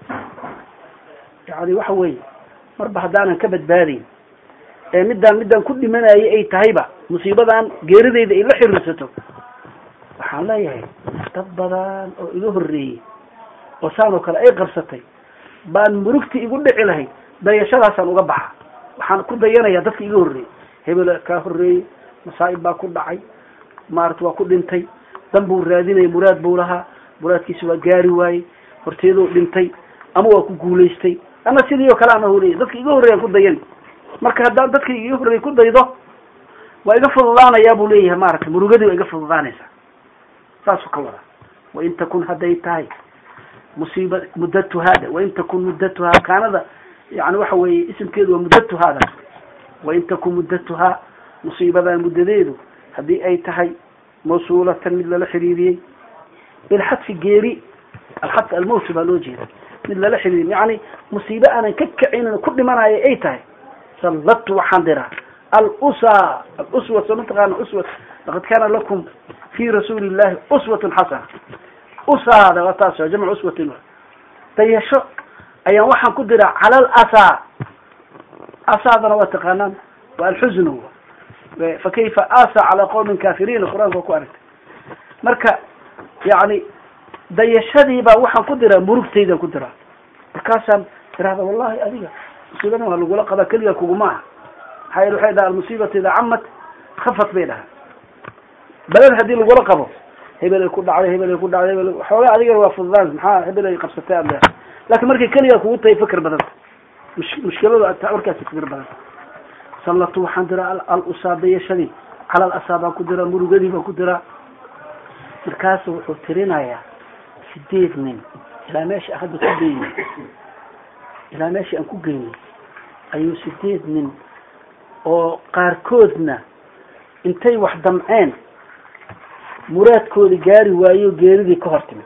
yani waxa weeye marba haddaanan ka badbaadayn ee middaan middaan ku dhimanayay ay tahayba musiibadan geerideyda ay la xiriirsato waxaan leeyahay dad badan oo iga horreeyey oo saan oo kale ay qabsatay baan murugti igu dhici lahayd dayashadaasaan uga baxa waxaan ku dayanayaa dadka iga horreeyey hebel kaa horreeyey masaa'ib baa ku dhacay maarata waa ku dhintay dan buu raadinaya muraad buu lahaa muraadkiisa waa gaari waayey horteeduu dhintay ama waa ku guulaystay ana sidii oo kale aan holeeyay dadka iga horreeyaan ku dayan marka haddaan dadka iga horreeyay ku daydo waa iga fududaanayaa buu leeyahay maaragtay murugadii waa iga fududaanaysaa saasuu ka wada wain takun hadday tahay musiiba muddatuhaada wain takun muddatuhaa kaanada yani waxa weeye isimkeedu waa muddatuhaada wain takun muddatuhaa musiibadan muddadeedu haddii ay tahay mawsuulatan mid lala xiriiriyey bilxadfi geeri alxadf almowt baa loo jeeda mid lala xiriiriy yani musiibe aanan ka kacinin ku dhimanayo ay tahay salladtu waxaan diraa alusa aluswa soo mataqaana uswa laqad kaana lakum fi rasuuli illahi uswatun xasana usaada waa taas jamcu uswatin dayasho ayaan waxaan ku diraa cala alasaa asaadana waa taqaanaan waa alxusn fakayfa asa cala qawmin kafiriina qur-aanka waa ku aragtay marka yani dayashadiibaa waxaan ku diraa murugtaydan ku diraa markaasaan tirahda wallahi adiga musiibadan waa lagula qabaa keliga kuguma aha maxaa yele waxay dhaha almusiibatu idaa camad khafat bay dhahaa beled haddii lagula qabo hebel ay ku dhacday hebel ay ku dhacday hebel xoogaa adigana waa fududaan maxaa hebel ay qabsatay aad leedahay laakiin markay keligaa kugu tahay fikr badanta mush mushkiladu ata markaasi fikr badanta sallatu waxaan diraa al-usaa dayashadii cala alasaa baan ku diraa murugadii baan ku diraa markaasu wuxuu tirinayaa sideed nin ilaa meesha aan hadda ku geynay ilaa meesha aan ku geynay ayuu sideed nin oo qaarkoodna intay wax damceen muraadkoodi gaari waayo geeridii ka hor timid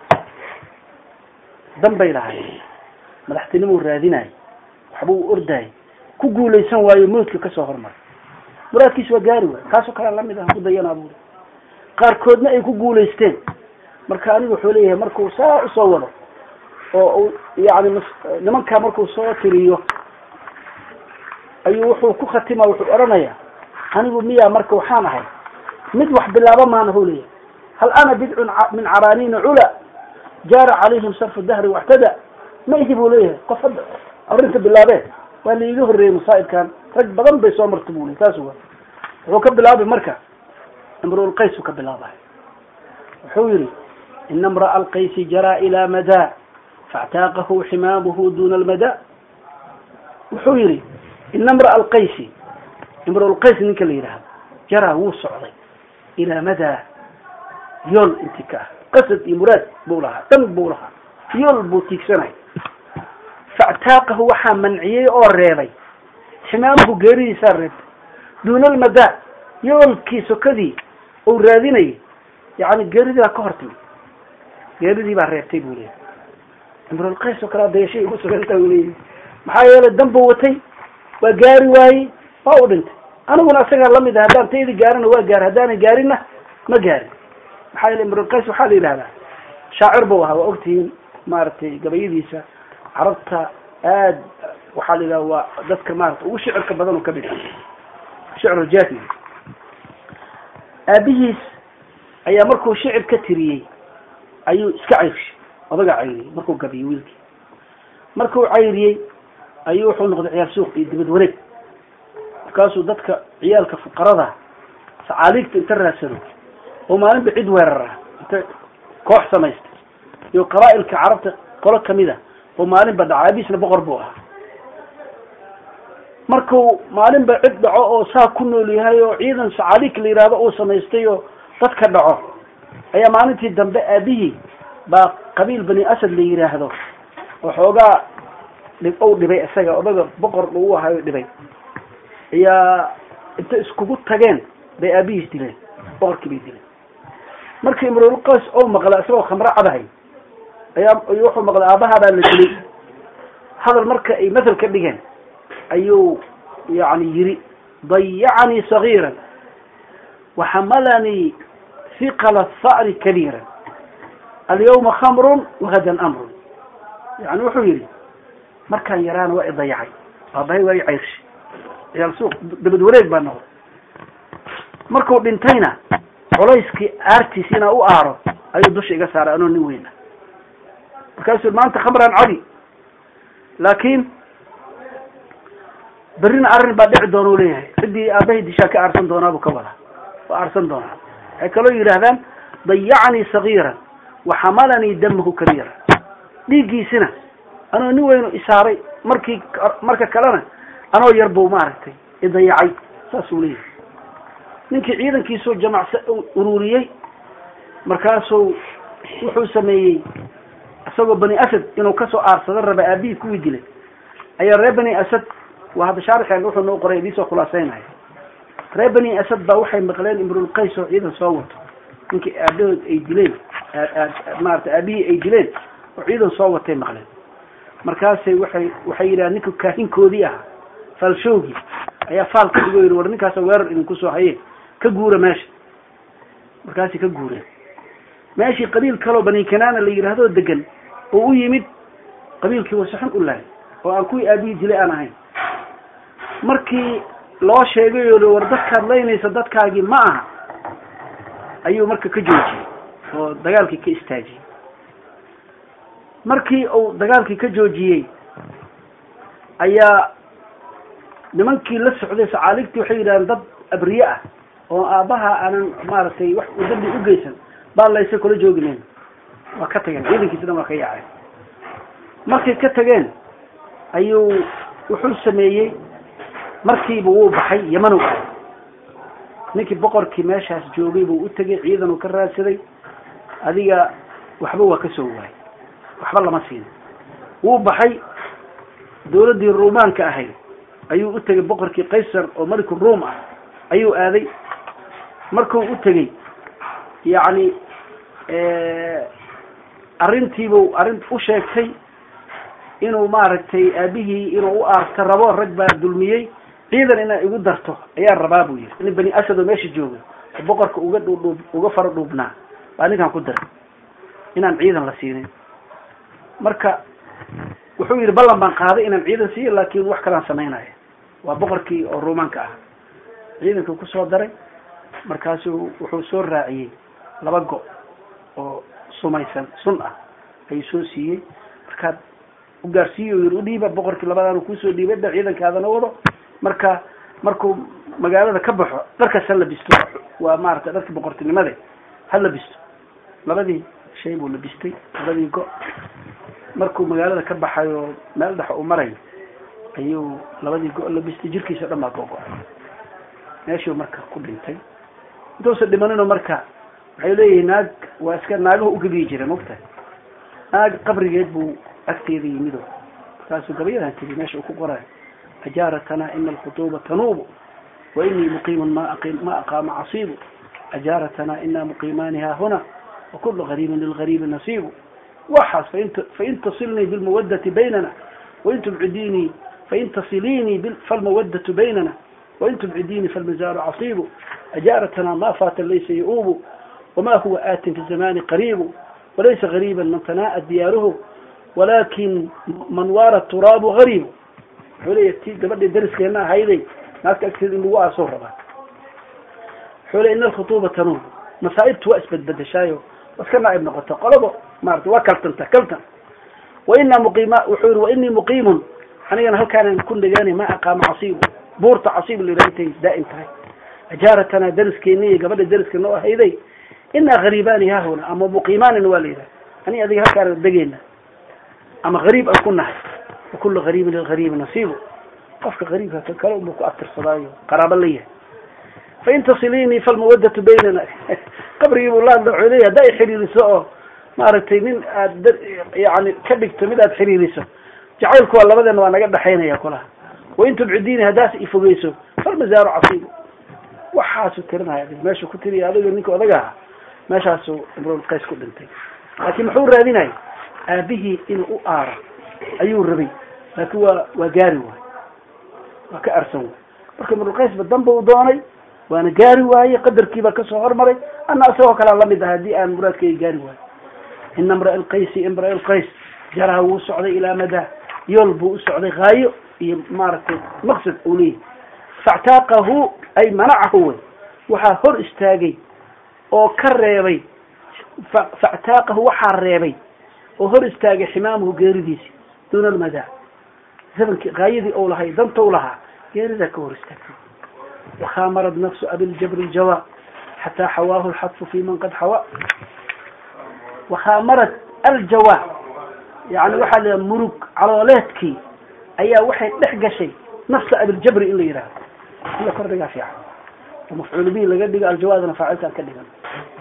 dan bay lahay madaxtinimuu raadinayo waxba uu ordayo ku guulaysan waayo mawdka kasoo hormaray muraadkiisa waa gaari waayo kaasoo kale lamid ah ku dayanaa buuri qaarkoodna ay ku guulaysteen marka anigu wuxuu leeyahay markuu saa usoo wado oo yani nimankaa markuu soo tiriyo ayuu wuxuu ku khatima wuxuu odhanaya anigu miyaa marka waxaan ahay mid wax bilaaba maana hu leeyahy hal ana bidcun min caraaniina cula jaara calayhim sarfu dahri waxtada ma ihi buu leeyahay qof hadda arrinta bilaabee waa la iiga horreeyey masaa'ibkan rag badan bay soo marta bu ley saas wa wuxuu ka bilaabay marka imruulqays uu ka bilaabay wuxuu yihi ina imra'a alqaysi jaraa ilaa madaa faاctaaqahu ximaamuhu duna almadaa wuxuu yihi ina imra'a alqaysi imruulqays ninka la yidhaahdo jaraa wuu socday ilaa madaa yool inti ka ah qasad iyo muraad buu lahaa dhan buu lahaa yool buu tiigsanay faاctaaqahu waxaa manciyey oo reebay ximaamuhu geeridiisaa reebtay duuna almadaa yoolkii sokadii uu raadinayay yani geeridii baa ka hor timid geeridii baa reebtay buu leeyahy imrulqays oo kale adayashay ugu suganta u leeyahy maxaa yeelay dan buu watay waa gaari waayey waa u dhintay aniguna isagaa lamid ah haddaan taydi gaarina waa gaari haddaanay gaarinna ma gaarin maxaa yeele imrulqays waxaa la yidhahdaa shaacir buu ahaa waa ogtihiin maaragtay gabayadiisa carabta aad waxaa la yidhaha waa dadka maarata ugu shicirka badan oo kamid ah shicru jaahili aabihiis ayaa markuu shicir ka tiriyey ayuu iska cayrshay odaga cayriyey markuu gabiyey wiilkii markuu cayriyey ayuu wuxuu noqday ciyaal suuq iyo dibad wareeg markaasuu dadka ciyaalka fuqarada sacaaliigta inta raadsado oo maalinba cid weerar ah inta koox samaystay iyo qabaa'ilka carabta qolo kamid a oo maalinba dhaco aabihiisna boqor buu ahaa markuu maalinba cid dhaco oo saa ku nool yahay oo ciidan sacaaliig la yidhaahdo uu samaystay oo dadka dhaco ayaa maalintii dambe aabihii baa qabiil bani asad la yidhaahdo oo xoogaa dhib ou dhibay isaga odaga boqor uu ahayo dhibay ayaa inta iskugu tageen bay aabihiis dileen boqorkii bay dileen markii imrulqays ou maqlay isagoo khamro cabahay ayaa wuxuu maqlay aabahaa baa la dilay hadal marka ay mathal ka dhigeen ayuu yani yiri dayacanii sagiira waxamalanii hiqala tha'ri kabiira alyawma khamrun wahadan amrun yani wuxuu yihi markaan yaraana waa i dayacay aabahay waa i cayrshay ciyaal suuq dabad wareeg baa noqday markuu dhintayna culayskii aartiis inaa u aaro ayuu dusha iga saaray anoo nin weyna markaasuu maanta khamraan cadi laakiin berrina arrin baa dhici doona u leeyahay ciddii aabahay dishaa ka aarsan doonaa buu ka wadaa waa aarsan doonaa waxay kaloo yidhaahdaan dayacanii sagiiran waxamalanii damahu kabiira dhiiggiisina anoo nin weynu isaaray markii marka kalena anoo yar buu maaragtay idayacay saasuu leeyahay ninkii ciidankiisuu jamacsa ururiyey markaasuu wuxuu sameeyey isagoo bani asad inuu kasoo aarsado raba aabihii kuwii dilay ayaa reer bani asad waa hadda shaarixeen wuxuu noo qoray idiisoo khulaaseynaya reer bani asad baa waxay maqleen imrulqays oo ciidan soo wato ninkii aabahood ay dileen maarata aabihii ay dileen oo ciidan soo watay maqleen markaasay waxay waxay yidhaha ninka kaahinkoodii ahaa faalshowgii ayaa faal ka dhigo yidhi war ninkaasa weerar idinku soo haye ka guura meesha markaasay ka guureen meeshii qabiil kaloo bani kanaana la yidhahdoo degan oo u yimid qabiilkii wasaxun u lahay oo aan kuwii aabihii dilay aan ahayn markii loo sheegay oo war dadkaad laynaysa dadkaagii ma aha ayuu marka ka joojiyey oo dagaalkii ka istaajiyey markii uu dagaalkii ka joojiyey ayaa nimankii la socday sacaaligtii waxay yidhahdeen dad abriye ah oo aabbaha aanan maaragtay wax u dambi u geysan baa laysa kula joogineyn waa ka tageen ciidankiisi dhan waa ka yaaceen markay ka tageen ayuu wuxuu sameeyey markiiba wuu baxay yamanow ahay ninkii boqorkii meeshaas joogay buu u tegay ciidan uu ka raadsaday adiga waxba waa ka soo waayay waxba lama siin wuu baxay dawladdii ruumaanka ahayd ayuu u tegay boqorkii qaysar oo maliku ruum ah ayuu aaday markuu u tegey yacni arrintiibuu arrin u sheegtay inuu maaragtay aabihii inuu u aarta rabo rag baa dulmiyey ciidan inaa igu darto ayaan rabaa buu yihi nin bani asad oo meesha jooga oo boqorka uga dhuudhuub uga fara dhuubnaa baa ninkaan ku diray inaan ciidan la siinin marka wuxuu yidhi ballan baan qaaday inaan ciidan siiyo laakin wax kalaan samaynaya waa boqorkii oo ruumaanka ah ciidankii kusoo daray markaasu wuxuu soo raaciyey laba go oo sumaysan sun ah ayuu soo siiyey markaad u gaarsiiyo yiri udhiiba boqorkii labadaanu kuusoo dhiibay da ciidankaadana wado marka markuu magaalada ka baxo dharkaas ha labisto waa maaragtay dharkii boqortinimade ha labisto labadii shay buu labistay labadii go markuu magaalada ka baxayo meel dhex uu marayo ayuu labadii go labistay jirkiisa o dhan baa gogo-ay meeshuu marka ku dhintay intuusan dhimanino marka waxay leeyihin naag waa iska naagahu ugabiyi jira mogtahay naag qabrigeed buu agteeda yimido markaasuu gabayadan tiri meesha uu ku qorayo ajaaratana ina alkhutuuba tanuubu wa inii muqiimun ma ma aqaama casiibu ajaaratana ina muqiimaani haahuna wakulu gariibin lilgariibi nasiibu waxaas fain fain tasilnii bilmawadati baynana wain tubcidiinii fain tasiliinii falmawadatu baynana wain tubcidiinii falmazaaru casiibu ajaaratana ma faata laysa ya-uubu wama huwa aatin fi zamani qariibu walaysa gariiba man tanaa'a diyaaruhu walakin man waara turaabu gariibu wuxuu leeya ti gabadhii dariskeena ahayday naagta agteeda in lagu aasoo rabaa wuxuu leya ina alkhutuuba tanuub masaa'ibtu waa isbedbedeshaayo iska naaib noqota qolaba maarata waa kaltanta kaltan wainaa muqiima wuxuu yihi wainii muqiimun anigana halkaanan ku nagaanay ma aqaama casiibu buurta casiib la yidhaha intay daa'im tahay ajaaratana dariskeeni iyo gabadha dariska noo ahayday inaa gariibaani haahuna ama muqiimaanina waa la yidhaha ani adiga halkaan degeyna ama gariib aan ku nahay wakulu gariibin lilgariibi nasiibu qofka gariibka ka kale unba ku abtirsadaayo qaraabo la yahay fain tasiliinii falmawadatu baynana qabrigii buu laadla wuxuu leeyahy hadda ay xiriiriso oo maaragtay nin aad yani ka dhigto mid aad xiriiriso jacaylku waa labadeena waa naga dhexaynaya kulaha wain tubcidiini haddaas ifogeyso falmazaaru casiibu waxaasuu tirinaya meeshuu ku tiriya adiga ninka odaga ahaa meeshaasuu imrulqays ku dhintay laakiin muxuu raadinaya aabihii inuu u aaro ayuu rabay laakiin waa waa gaari waay waa ka arsan waay marka imrulqaysba danba u doonay waana gaari waaye qadarkiibaa kasoo hormaray ana isagoo kalea lamid ah haddii aan muraadkeyga gaari waayo ina imra lqaysi imra lqays jaraha wuu socday ilaa madaa yool buu u socday haayo iyo maaragtay maqsad uu leeyahy factaaqahu ay manacahu wey waxaa hor istaagay oo ka reebay factaaqahu waxaa reebay oo hor istaagay ximaamuhu geeridiisi duuna almadaa zamankii haayadii ou lahay dantou lahaa geeridaa ka hor istaagtay wakhamarad nafsu abiljabri ljawa xataa xawaahu lxadfu fi man qad xawa wakhamarad aljawa yani waxaa la murug calooleedkii ayaa waxay dhex gashay nafsa abiljabri in la yidhahdo in la kordhigaa fiican oo mafcuul bihi laga dhigo aljawaadna faacilkaan ka dhigan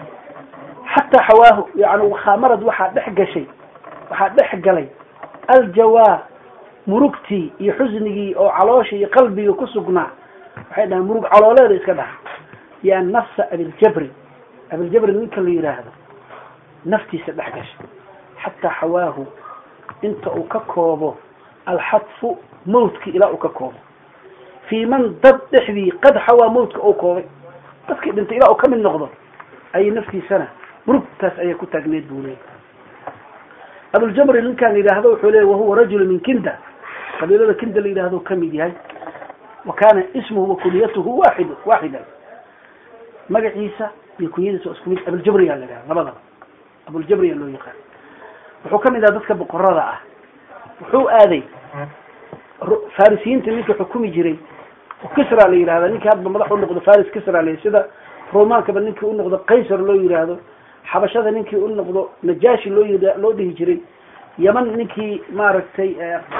xataa xawaahu yani wakhamarad waxaa dhex gashay waxaa dhex galay aljawaa murugtii iyo xusnigii oo caloosha iyo qalbiga ku sugnaa waxay dhahaan murug calooleeda iska dhaha yaa nafsa abiljabri abiljabri ninka la yidhaahdo naftiisa dhex gashay xataa xawaahu inta uu ka koobo alxadfu mawtkii ilaa uu ka koobo fii man dad dhexdii qad xawaa mawtka uu koobay dadkii dhintay ilaa uu ka mid noqdo ayay naftiisana murugtaas ayay ku taagneed buu leeyay abuljabri ninkaan la yidhaahdo wuxuu leeyay wahuwa rajulu min kinda qabiilada kinda la yidhahdo kamid yahay wa kana ismuhu wa kunyatuhu waaxid waaxidan magaciisa iyo kunyadiisa waa isku mid abuljabri aa la yidhahda labadaba abuljabri aa loo yaqaan wuxuu kamid aha dadka boqorada ah wuxuu aaday farisiyiinta ninka xukumi jiray oo kisra la yidhahda ninki hadba madax u noqdo faris kisra la sida romaankaba ninkii u noqdo qaysar loo yidhaahdo xabashada ninkii u noqdo najashi loo yid loo dhihi jiray yaman ninkii maaragtay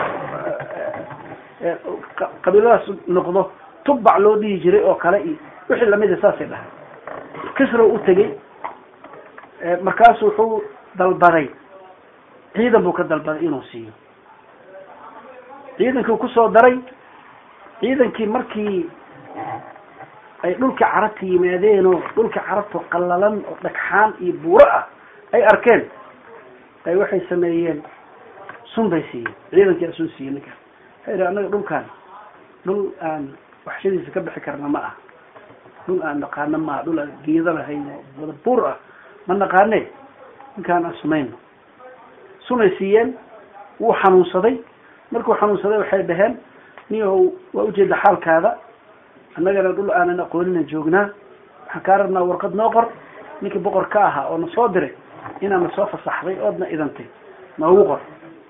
qabiiladaas noqdo tubac loo dhihi jiray oo kale iyo wixii lamida saasay dhahay kisra u tegey markaasu wuxuu dalbaday ciidan buu ka dalbaday inuu siiyo ciidankii kusoo daray ciidankii markii ay dhulka carabta yimaadeenoo dhulka carabta qallalan oo dhagxaan iyo buuro ah ay arkeen ay waxay sameeyeen sun bay siiyeen ciidankii a sun siiyey ninkaas waxay idhi annaga dhulkaan dhul aan waxshadiisa ka bixi karna ma ah dhul aan naqaano maaha dhul aan geedo lahayn oo wada buur ah ma naqaane ninkaan aan sumayno sunay siiyeen wuu xanuunsaday markuu xanuunsaday waxay dhaheen niyahow waa ujeeda xaalkaada annagana dhul aanan aqoonina joognaa waxaan kaa rabnaa warqad noo qor ninkii boqor ka ahaa oo na soo diray inaan na soo fasaxday oodna idantay noogu qor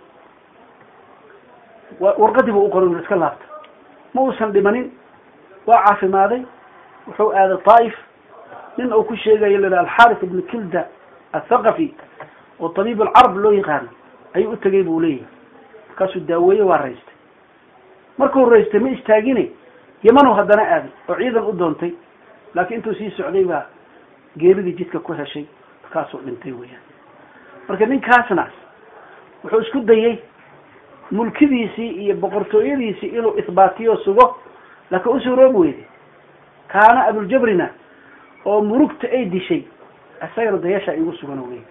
warqadii buu u qoray iska laabta ma uusan dhimanin waa caafimaaday wuxuu aaday taa'if nin uu ku sheegayo la yidhaha alxaris ibnu kilda athaqafi oo tabiib alcarab loo yaqaano ayuu u tegay buu leeyahay markaasuu daaweeye waa raystay markuu raystay ma istaagine yamanu haddana aaday oo ciidan u doontay laakiin intuu sii socday baa geeridii jidka ku heshay markaasuu dhintay weeyaan marka ninkaasna wuxuu isku dayey mulkidiisii iyo boqortooyadiisii inuu isbaatiyo sugo laakiin u suuroobi weyday kaana abuljabrina oo murugta ay dishay isagana dayasha igu sugan wey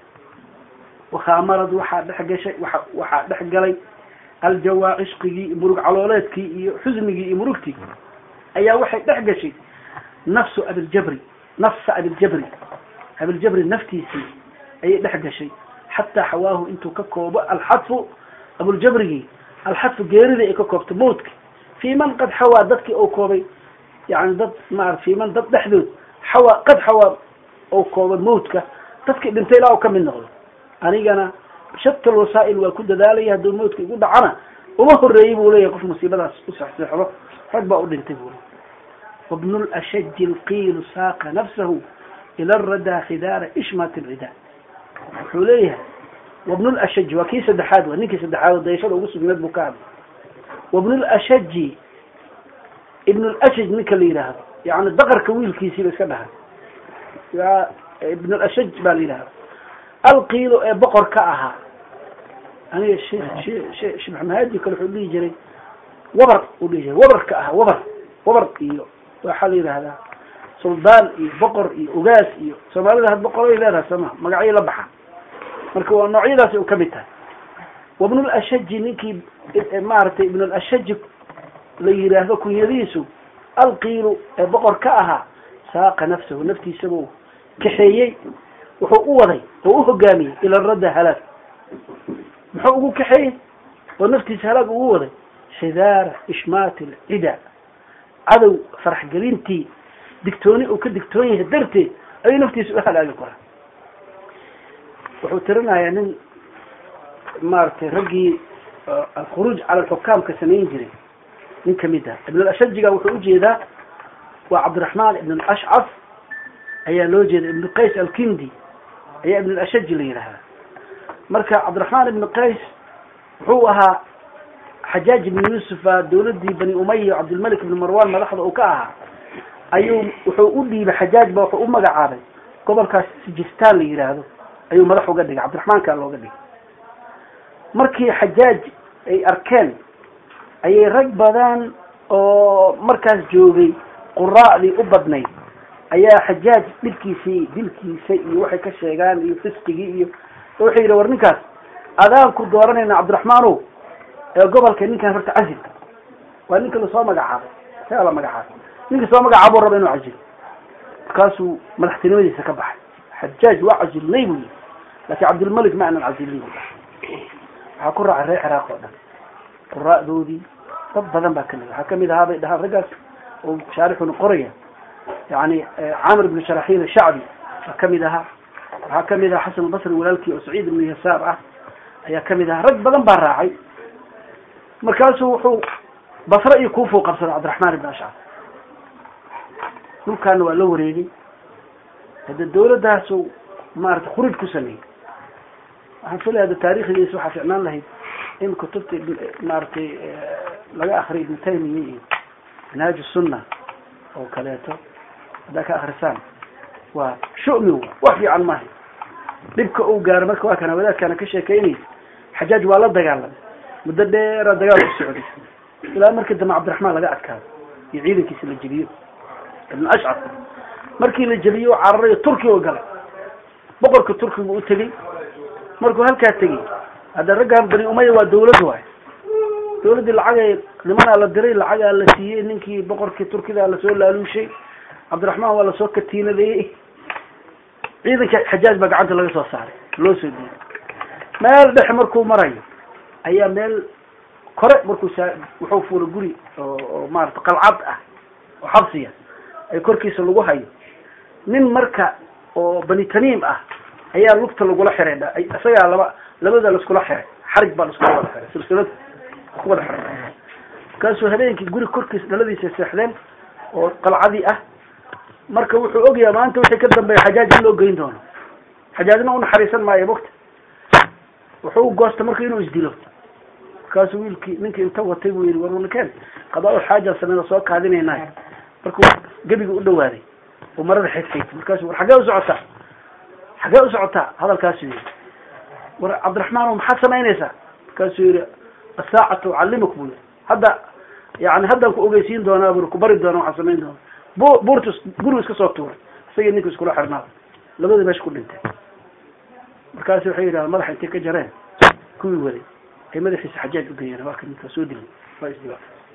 wakaamarad waxaa dhex gashay waa waxaa dhex galay aljawaa cishqigii murug calooleedkii iyo xusnigii iyo murugtii ayaa waxay dhex gashay nafsu abiljabri nafsa abiljabri abiljabri naftiisii ayay dhex gashay xataa xawaahu intuu ka koobo alxadfu abuljabrigii alxadfu geerida ay ka koobto mawtka fii man qad xawaa dadkii ou koobay yani dad maara fii man dad dhexdood xawaa qad xawaa ou koobay mawtka dadkii dhintay ilaa u ka mid noqdo anigana shatal wasaa'il waa ku dadaalaya hadduu mawtka igu dhacana uma horeeyey buu leeyahay qof musiibadaas u sexseexdo rag baa u dhintay buu leey wabnu lashaji lqiilu saaqa nafsahu ila radaa khidaara ishmat lcidaa wuxuu leeyahay wabnu lashaji waa kii saddexaad wa ninkii saddexaad oo dayashada ugu sugneed buu ka hadlay wabnu lashaji ibn lashaj ninka la yidhaahdo yani daqarka wiilkiisiiba iska dhaha ya ibn lashaj baa la yidhahda alqiilo ee boqor ka ahaa aniga sheh maxamahadi kale wuxuu dhihi jiray wabar uu dhihi jiray wabar ka ahaa wabar wabar iyo waxaa la yidhahdaa suldaan iyo boqor iyo ugaas iyo soomaalida had boqoray leedahay sooma magacyo la baxa marka waa noocyadaasi u kamid tahay wabnu lashaji ninkii maaragtay ibn lashaji la yidhaahdo kunyadiisu alqiilu ee boqor ka ahaa saaqa nafsahu naftiisabuu kaxeeyey wuxuu u waday oo u hogaamiyey ila radda halaag muxuu ugu kaxeeyey oo naftiisa halaag ugu waday xidaara ishmaati lcida cadow faraxgelintii digtooni uu ka digtoon yahay darteed ayuu naftiisa u halaagi karaa wuxuu tirinayaa nin maaragtay raggii alkhuruuj cala alxukaamka samayn jiray nin kamid ah ibn alashajiga wuxuu ujeedaa waa cabdiraxmaan ibn alashcaf ayaa loo jeeda ibn qays alkindi ayaa ibn alashaji la yidhaahdaa marka cabdiraxmaan ibn qays wuxuu ahaa xajaaj ibn yuusufa dawladii bani umaya cabdilmalik ibn marwan madaxda uu ka ahaa ayuu wuxuu u dhiibay xajaaj ba wuxuu u magacaabay gobolkaas sijistaan la yidhaahdo ayuu madax uga dhigay cabdiraxmaankaa looga dhigay markii xajaaj ay arkeen ayay rag badan oo markaas joogay quraa'dii u badnayd ayaa xajaaj dhibkiisii dilkiisa iyo waxay ka sheegaan iyo fisqigii iyo waxay yidhi war ninkaas adaan ku dooranayna cabdiraxmaanow ee gobolka ninkan horta casilka waa ninka lasoo magacaabay saa la magacaabay ninka soo magacaabuu raba inuu casilo markaasuu madaxtinimadiisa ka baxay xajaaj waa casilnay buu yii laakiin cabdilmalik ma aanan casilnay bu waxaa ku raacay reer ciraaq oo dhan quraa'doodii dad badan baa kamid waxaa kamid ahaa bay dhahaan raggaas oo shaarixuna qoraya yani camir ibnu sharaxiil shacbi baa kamid ahaa waxaa kamid ahaa xasan albasri walaalkii oo saciid ibnu yasaar ah ayaa kamid ahaa rag badan baa raacay markaasuu wuxuu basre iyo kuufuu qabsaday cabdiraxmaan ibn ashcaf dhulkaana waa la wareegay hade dawladaasu maarata khuruuj ku sameeyey waxaan filaya ada taarikhdiisa waxaa ficnaan lahayd in kutubta maaragtay laga akriyo ibnu taymiya iyo minhaaj sunna oo kaleeto haddaa ka akrisaan waa shumi wa wax fiican maaha dhibka uu gaaro marka waa kana wadaadkaana ka sheekeynaysa xajaaj waa la dagaalamay muddo dheera dagaal ku socday ilaa markii dambe cabdiraxmaan laga adkaado iyo ciidankiisa la jebiyo ibn ashcaf markii la jebiyo o cararayo turkiga o galay boqorka turkiga u tegey markuu halkaa tegey hadda raggan bani umaya waa dawlad waay dawladdii lacagay nimanaa la diray lacagaa la siiyey ninkii boqorkii turkida lasoo laaluushay cabdiraxmaan waa lasoo katiinadeeyey ciidanka xajaaj baa gacanta laga soo saaray loo soo diiday meel dhexe markuu marayo ayaa meel kore markuu saa wuxuu fuulay guri oo oo maarata qalcad ah oo xabsiya ay korkiisa lagu hayo nin marka oo bani tamiim ah ayaa lugta lagula xiray isagaa laba labada laiskula xiray xarig baa laiskula wada xiray silsilad ku wada xiray markaasuu habeenkii guri korkiisa dhaladiisa seexdeen oo qalcadii ah marka wuxuu ogyahay maanta wixii ka dambeeya xajaaj in loo geyn doono xajaajna unaxariisan maayo mogta wuxuu goosta marka inuu isdilo markaasuu wiilkii ninkii inta watay buu yihi war ninkeen qadaa xaaja sameyna soo kaadinaynay markuu gebiga u dhawaaday oo marada xigxigtay markaasu war xaggee u socotaa xaggee u socotaa hadalkaasuu yihi war cabdiraxmaan maxaad samaynaysaa markaasuu yihi asaacatu ucallimuk buu yihi hadda yani haddaan ku ogeysiin doonaa bur ku bari doona waxaan samayn doona bu buurtu gurigu iska soo tuuray isagii ninka iskula xirnaada labadii meesha ku dhintay markaasu waxay yidhahdeen madaxa intay ka jareen kuwii waday ay madaxiisa xajaaj ugeeyeen waa ka ninkaa soo dilay waa isdiba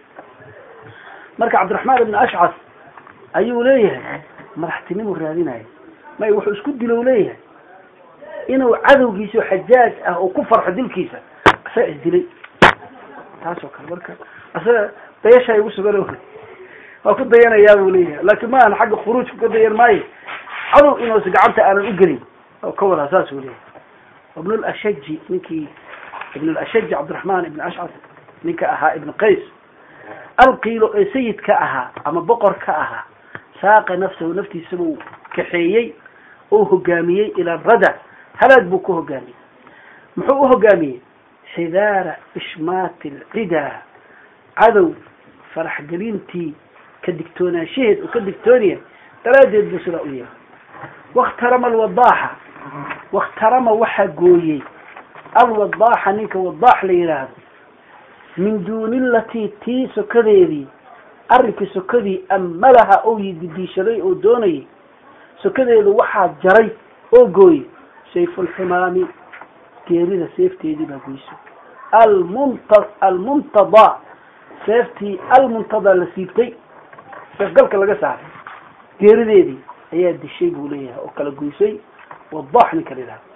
marka cabdiraxmaan ibn ashcas ayuu leeyahay madaxtinimuu raadinaya may wuxuu isku dilo leeyahay inuu cadowgiisa oo xajaaj ah oo ku farxo dilkiisa asaga isdilay taas oo kale marka asaga dayashaa igu sugan waa ku dayanayaa buu leeyahay laakin ma ahan xagga khuruujka ka dayan maayo cadow inuusa gacanta aanan ugelin oo ka wadaa saas uu leeyahay ibn lashaji ninkii ibn lashaji cabdiraxmaan ibn ashcas ninka ahaa ibn qays alqiilo ee sayidka ahaa ama boqor ka ahaa saaqa nafsahu naftiisa buu kaxeeyey oo hogaamiyey ila rada halaag buu ku hogaamiyey muxuu u hogaamiyey xidaara ishmaati alcidaa cadow faraxgelintii ka digtoonaanshaheed oo ka digtoonaya daraaddeed buu sidaa u yeelay wakhtarama alwadaaxa wakhtarama waxaa gooyey alwadaaxa ninka wadaax la yidhaahdo min duuni latii tii sokadeedii arrinkii sokadii amalaha ou yididiishaday oo doonayay sokadeedu waxaa jaray oo gooyey sayfulximaami geerida seefteedii baa goyso almunta almuntadaa seeftii almuntadaa la siibtay seefgalka laga saaray geerideedii ayaa dishay buu leeyahay oo kala goysay wadaax ninka la yidhahdo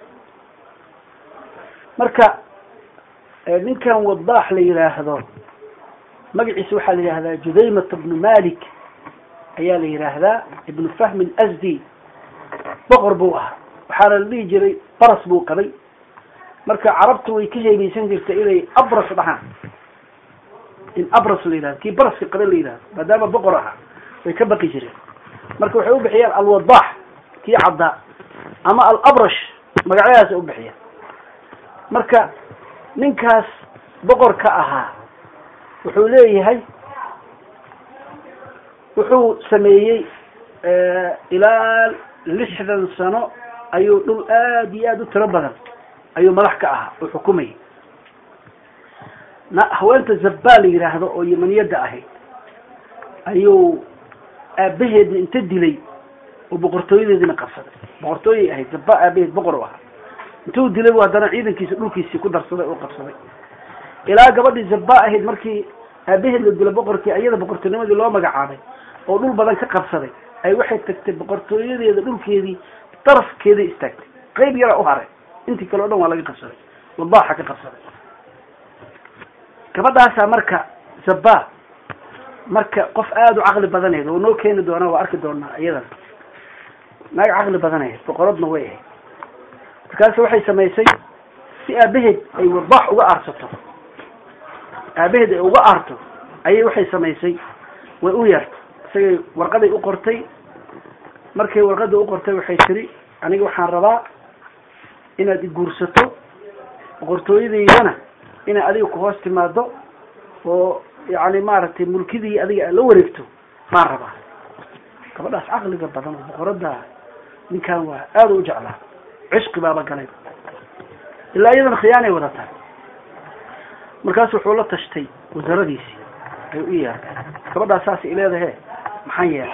marka ninkan wadaax la yidhaahdo magaciisa waxaa la yidhahdaa judaymat bnu malik ayaa la yidhaahdaa ibnu fahmin asdi boqor buu ahaa waxaana la dhihi jiray baras buu qabay marka carabtu way ka heebaysan jirtay inay abras dhahaan in abras la yidhahdo kii baraska qaba la yidhahdo maadaama boqor ahaa way ka baqi jireen marka waxay u bixiyaan alwadaax kii caddaa ama alabrash magacyadaas u bixiyaan marka ninkaas boqorka ahaa wuxuu leeyahay wuxuu sameeyey ilaa lixdan sano ayuu dhul aad iyo aad u tiro badan ayuu madax ka ahaa oo xukumayay na haweenta zabba la yidhaahdo oo yamaniyadda ahayd ayuu aabaheedna inta dilay oo boqortooyadeedina qabsaday boqortooyay ahayd zabba aabaheed boqor u ahaa intuu dilay bu haddana ciidankiisa dhulkiisii ku darsaday oo qabsaday ilaa gabadhii zabba ahayd markii aabaheed la dilo boqorkii ayada boqortooynimadii loo magacaabay oo dhul badan ka qabsaday ay waxay tagtay boqortooyadeeda dhulkeedii darafkeeday istaagtay qayb yara u haray intii kale o dhan waa laga qabsaday wadaaxa ka qabsaday gabadhaasaa marka zabba marka qof aada u caqli badaneed oo noo keeni doonaa waa arki doonaa iyadana naag caqli badanayd boqoradna way ahayd markaasi waxay samaysay si aabaheed ay wadaax uga aarsato aabaheed ay uga aarto ayay waxay samaysay way u yeertay isagay warqaday u qortay markay warqada u qortay waxay tiri aniga waxaan rabaa inaad iguursato boqortooyadeydana inay adiga ku hoos timaado oo yani maaragtay mulkidii adiga aad la wareegto baan rabaa gabadhaas caqliga badan oo boqorada ninkan waa aada u jeclaa cishqi baaba galay ilaa iyadana khiyaanay wadataa markaas wuxuu la tashtay wasaaradiisii ay u yeertay gabadhaas saas i leedahe maxaan yeelay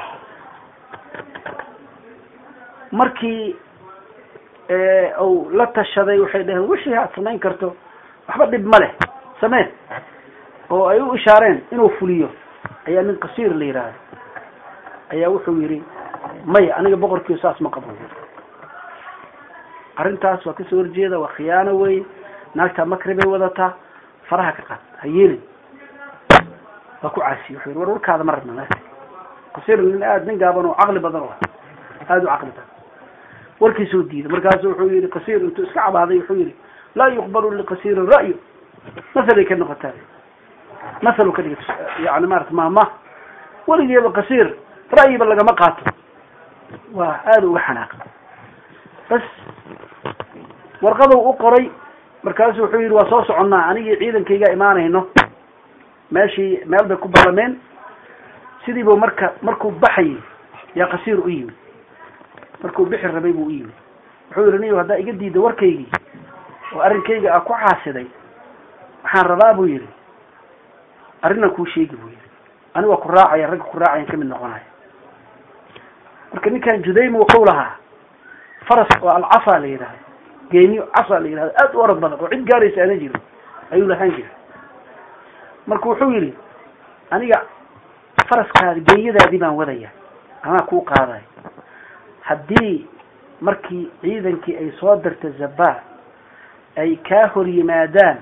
markii uu la tashaday waxay dhaheen wixii aad samayn karto waxba dhib ma leh sameen oo ay u ishaareen inuu fuliyo ayaa nin qasiir la yidhaahdo ayaa wuxuu yidhi maya aniga boqorkiiyo saas ma qabo arrintaas waa kasoo horjeeda waa khiyaano wey naagtaa makri bay wadataa faraha ka qaad ha yeelin waa ku caasiye wuxuu yidhi war warkaada ma rabna meesha qasiir nin aada nin gaaban oo caqli badan o aada u caqli badan warkiisuu diiday markaasu wuxuu yihi qasiir intuu iska cabaaday wuxuu yihi laa yuqbalu liqasiirin ra'yu mahalay ka noqotaa mahalu ka dhigay yani maarata maama weligeeba qasiir ra'yiba lagama qaato waa aada uga xanaaqa bas warqaduu u qoray markaasu wuxuu yihi waa soo soconnaa anigii ciidankayga imaanayno meeshii meel bay ku ballameen sidiibuu marka markuu baxayay yaa qasiir u yimid markuu bixi rabay buu u yimid wuxuu yihi niyo haddaa iga diida warkaygii oo arrinkayga a ku caasiday waxaan rabaa buu yihi arrinan kuu sheegi buu yihi ani waa ku raacaya ragga ku raacayan kamid noqonaya marka ninkan judayma wuxuu lahaa faras oo alcafa la yidhahdo geeniyo casa la yidhahdo aada u orod badan oo cid gaaraysa ana jirin ayuu lahaan jiray marka wuxuu yihi aniga faraskaadi geeyadaadii baan wadaya anaa kuu qaadayo haddii markii ciidankii ay soo dirta zabaa ay kaa hor yimaadaan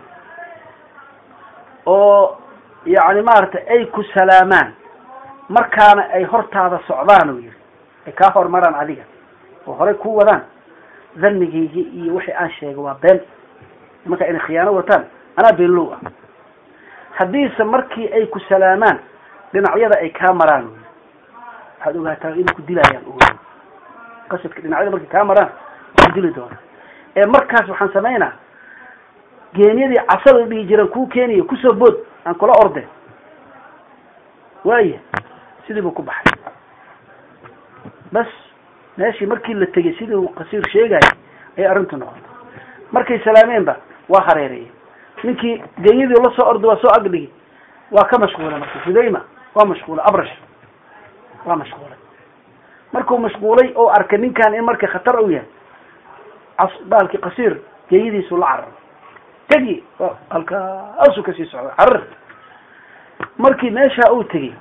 oo yacni maaragtay ay ku salaamaan markaana ay hortaada socdaan uu yihi ay kaa hormaraan adiga oo horey ku wadaan dhanigaygi iyo wixii aan sheegay waa been nimanka inay khiyaano wataan anaa beenlow ah haddiise markii ay ku salaamaan dhinacyada ay kaa maraan wy waxaad ogaataa inay ku dilayaan o qasadka dhinacyada markay kaa maraan waa ku dili doona ee markaas waxaan samaynaa geenyadii casada la dhihi jiraan kuu keenaya kusoo bood aan kula orde waaya sidii buu ku baxay bas meeshii markii la tegey sidii uu qasiir sheegaya ayay arrintu noqotay markay salaameenba waa hareereeyey ninkii genyadii la soo orday waa soo agdhigi waa ka mashquulay marka judayma waa mashquulay abrash waa mashquulay markuu mashquulay oo arkay ninkan in marka khatar u yahay baalkii qasiir geeyadiisu la carar tegi halkaasuu kasii socda carar markii meeshaa uu tegey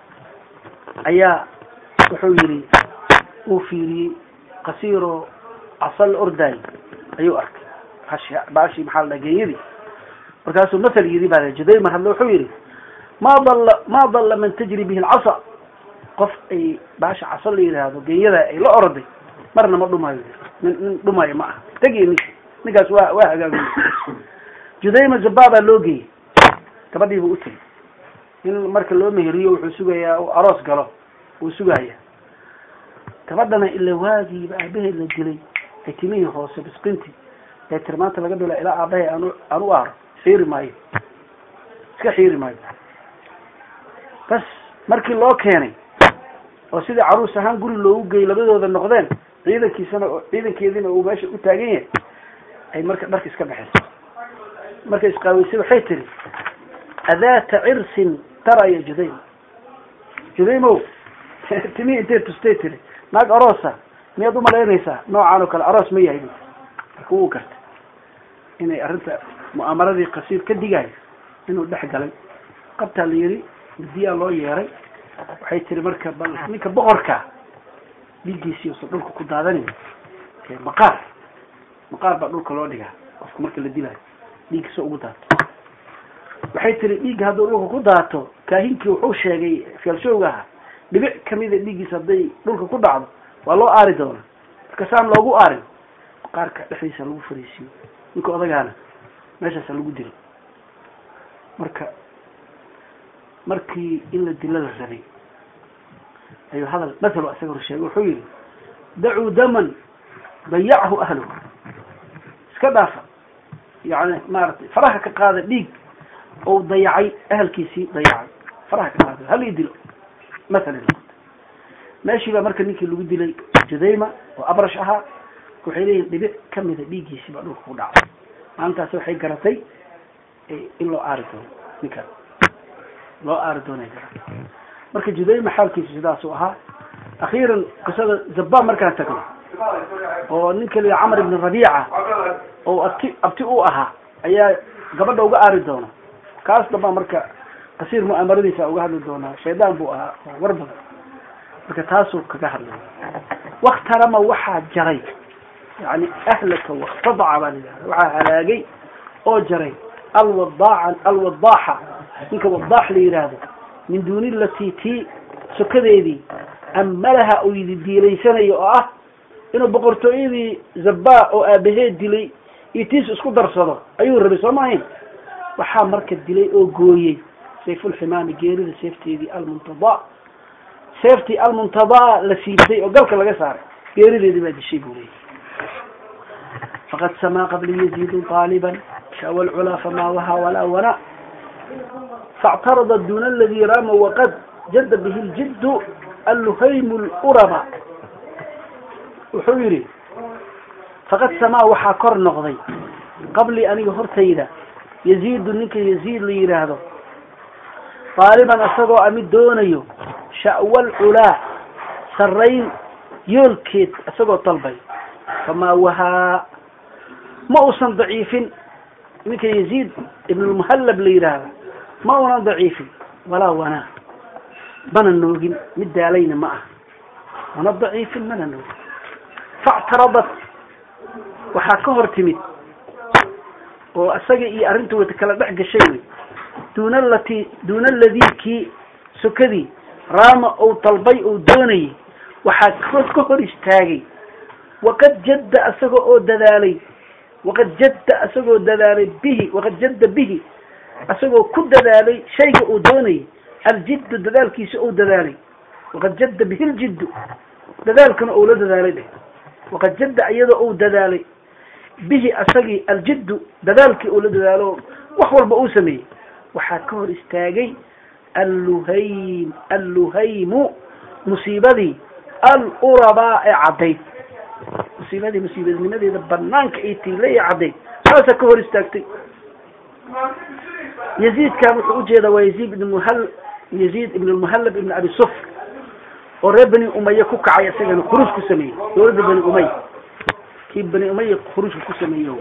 ayaa wuxuu yihi uu fiiriyey qasiiroo casal ordaay ayuu arkay hashi baashi maxaa la dhaha geeyadii markaasuu masal yidhi baa judaymar hadle wuxuu yihi ma dalla ma dalla man tajri bihi alcasa qof ay baasha casa la yidhaahdo geeyada ay la oroday marna ma dhumayo nin nin dhumayo ma aha tegiy ninka ninkaas waa waa hagaagiy judayma zabaa baa loo geeyey gabadhii buu u tegey in marka loo meheriyo wuxuu sugayaa u aroos galo wuu sugaya gabadhana ila waagiiba aabaheed la dilay ay timihii hoose bisqinti ee tirmaanta laga bilo ilaa aabahay aan aan u aaro xiiri maayo iska xiiri maayo bas markii loo keenay oo sidii caruus ahaan guri loogu geeyey labadooda noqdeen ciidankiisana ciidankeediina uu meesha u taagan yahay ay marka dharka iska baxayso markay isqaaweysay waxay tiri adaata cirsin tara ya judaym judaymow timihii intay tustay tiri naag aroosa miyaad umalaynaysaa noocaan oo kale aroos ma yahay marka wuu gartay inay arrinta mu'aamaradii qasiir ka digayo inuu dhex galay qabtaa la yidhi midiyaa loo yeeray waxay tiri marka bal ninka boqorka dhiiggiisii usan dhulka ku daadanayn maqaar maqaar baa dhulka loo dhigaa qofka marka la dilaayo dhiiggiisa ugu daato waxay tiri dhiigga hadduu dhulka ku daato kaahinkii wuxuu sheegay feelshowga ahaa dhibic kamida dhiiggiisa hadday dhulka ku dhacdo waa loo aari doona marka saan loogu aarin maqaarka dhexdiisa lagu fariisiyo ninka odagaana meeshaasa lagu dilay marka markii in la dilo la rabay ayuu hadal mathalo isaga hor sheegay wuxuu yihi dacuu daman dayachu ahluhu iska dhaafa yani maaragtay faraha ka qaada dhiig ou dayacay ahalkiisii dayacay faraha ka qaada hal ii dilo mathala meeshii baa marka ninkii lagu dilay judayma oo abrash ahaa waxay leeyihin dhibic kamida dhiiggiisii baa dhulka ku dhacay maalintaas waxay garatay in loo aari doono ninkaan loo aari doonay garatay marka judayma xaalkiisu sidaasuu ahaa akhiiran qisada zabaa markaan tagno oo ninka la camar ibn rabiica oo abti abti u ahaa ayaa gabadha uga aari doona kaas dambaa marka qasiir mu'aamaradiisa uga hadli doonaa shaydaan buu ahaa oo war badan marka taasuu kaga hadlay waktarama waxaa jaray yani ahlaka waktadaca baa layihahda waxaa halaagay oo jaray alwadaaca alwadaaxa ninka wadaax la yidhaahdo min duuni latii tii sokadeedii amalaha uu yidi diilaysanayo oo ah inuu boqortooyadii zabaa oo aabaheed dilay iyo tiis isku darsado ayuu rabay soo maahayn waxaa marka dilay oo gooyey sayfulximaami geerida seefteedii almuntadaa seeftii almuntadaa la siibtay oo galka laga saaray geerideedii baa dishay buu leeyay faqad samaa qabli yaziidu aaliban shawa lculaa famaa wahaa walaa wana faاctarada duna aladii raama waqad jada bihi ljiddu alluhaymu luraba wuxuu yidhi faqad samaa waxaa kor noqday qabli aniga hortayda yaziidu ninka yaziid la yidhaahdo daaliban isagoo a mid doonayo sha'wal culaa sarrayn yoolkeed isagoo dalbay famaa wahaa ma uusan daciifin ninka yaziid ibnulmuhallab la yidhaahdo ma unan daciifin walaa wanaa mana noogin mid daalayna ma ah mana daciifin mana noogin factaradat waxaa ka hor timid oo isaga iyo arrinta wata kala dhex gashay wey duuna lati duuna aladii kii sokadii raama ou dalbay ou doonayay waxaa ka hor istaagay waqad jadda isaga oo dadaalay waqad jadda isagoo dadaalay bihi waqad jadda bihi isagoo ku dadaalay shayga uu doonayay aljiddu dadaalkiisa ou dadaalay waqad jadda bihi ljiddu dadaalkana ou la dadaalay dheh waqad jadda iyadoo ou dadaalay bihi asagii aljiddu dadaalkii uu la dadaalo wax walba uu sameeyey waxaa ka hor istaagay alluhaym alluhaymu musiibadii alurabaa ee caddayd musiibadii musiibadnimadeeda banaanka ay tiilay ee caddayd saasaa ka hor istaagtay yaziidkan wuxuu ujeedaa waa yaziid ibn muhal yaziid ibn lmuhallab ibn abi sufr oo reer bani umaya ku kacay isagana khuruuj ku sameeyey dawladda bani umaya kii bani umaya khuruujka ku sameeyey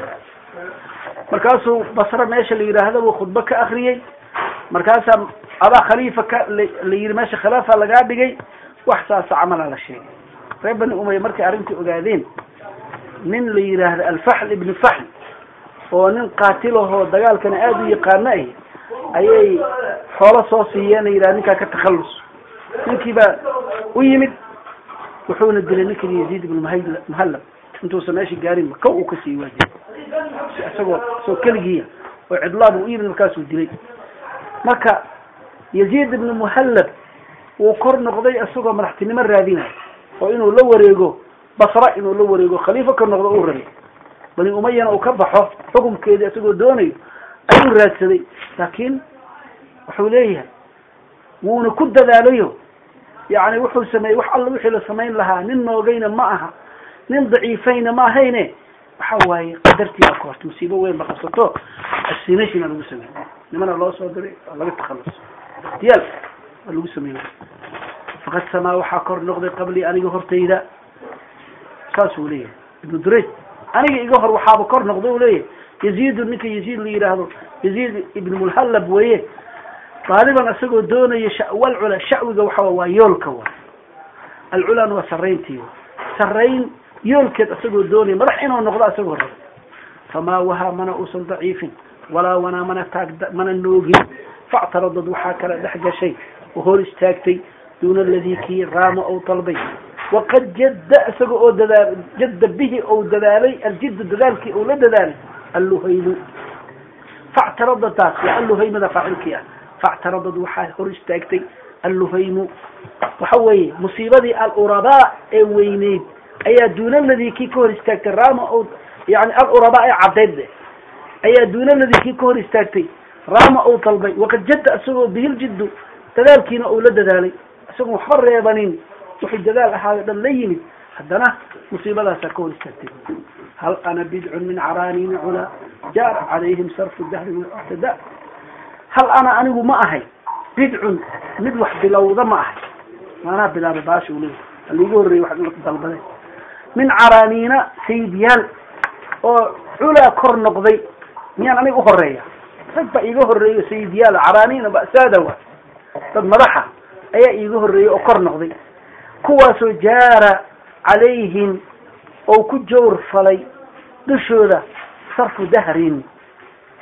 markaasuu basre meesha la yidhaahdo buu khudbo ka akriyey markaasaa adaa khaliifa ka la yidhi meesha khilaafa lagaa dhigay wax saasa camala la sheegay reer bani umaya markay arrintii ogaadeen nin la yidhaahdo alfaxl ibni faxl oo nin qaatilahoo dagaalkana aada u yaqaano ah ayay xoolo soo siiyeen la yidhahdo ninkaa ka takhallus ninkii baa u yimid wuxuuna dilay ninkan yaziid ibn mh muhallab intuusan meesha gaarinba kow uu kasii waajib isagoo isagoo keligiiya oo cidlaab u yimid markaasuu dilay marka yaziid ibn muhallab wuu kor noqday isagoo madaxtinimo raadinayo oo inuu la wareego basra inuu la wareego khaliifo ka noqdo uu rabay bani umayana uu ka baxo xukumkeedii isagoo doonayo ayuu raadsaday laakiin wuxuu leeyahay wuuna ku dadaalayo yani wuxuu sameeyey wax alla wixii la samayn lahaa nin noogayna ma aha nin daciifayna ma ahayne waxa waaye qadartii baa ka horta musiibo weyn ba qabsato assinationa lagu sameey nimana loo soo diray waa laga takhalus ikhtiyaal waa lagu sameey faqad samaa waxaa kor noqday qablii aniga hortayda saasuu leeyahay ibnu durayj aniga iga hor waxaaba kor noqday u leeyahay yaziidu ninka yaziid la yidhaahdo yaziid ibn mulhallab weye daaliban isagoo doonaya shawal cula shacwiga waxa waa yoolka wa alculana waa sarrayntii wa sarrayn yoolkeed isagoo doonaya madax inuu noqdo isagoo raba famaa wahaa mana uusan daciifin walaa wanaa mana taag mana noogin factaradad waxaa kala dhex gashay oo hor istaagtay duuna aladii kii raama ou dalbay waqad jadda isaga oo dadaal jadda bihi ou dadaalay aljiddu dadaalkii ou la dadaalay alluhaymu factaradadaas waa alluhaymada faacilkii ah factaradad waxaa hor istaagtay alluhaymu waxa weeye musiibadii alurabaa ee weyneyd ayaa duuna ladii kii ka hor istaagtay rama o yani alurabaa ee caddeyd de ayaa duuna ladii kii ka hor istaagtay rama ou dalbay waqad jadda isagoo bihiljiddu dadaalkiina ou la dadaalay isagoon waxba reebanin wuxuu dadaal ahaayo dhan la yimid haddana musiibadaasaa ka hor istaagtay hal ana bidcun min caraaniini culaa jaar calayhim sarfu dahri muctada hal ana anigu ma ahay bidcun mid wax bilowda ma ahay maanaa bilaaba baasha u leeyahy haliigu horreeyey wax dalbade min caraaniina sayidyaal oo culaa kor noqday miyaan aniga uhoreeya rag baa iiga horreeyo sayidyaal caraaniina ba'saada wa dad madaxa ayaa iiga horreeyey oo kor noqday kuwaasoo jaara calayhim oo ku jawr falay dushooda sarfu dahrin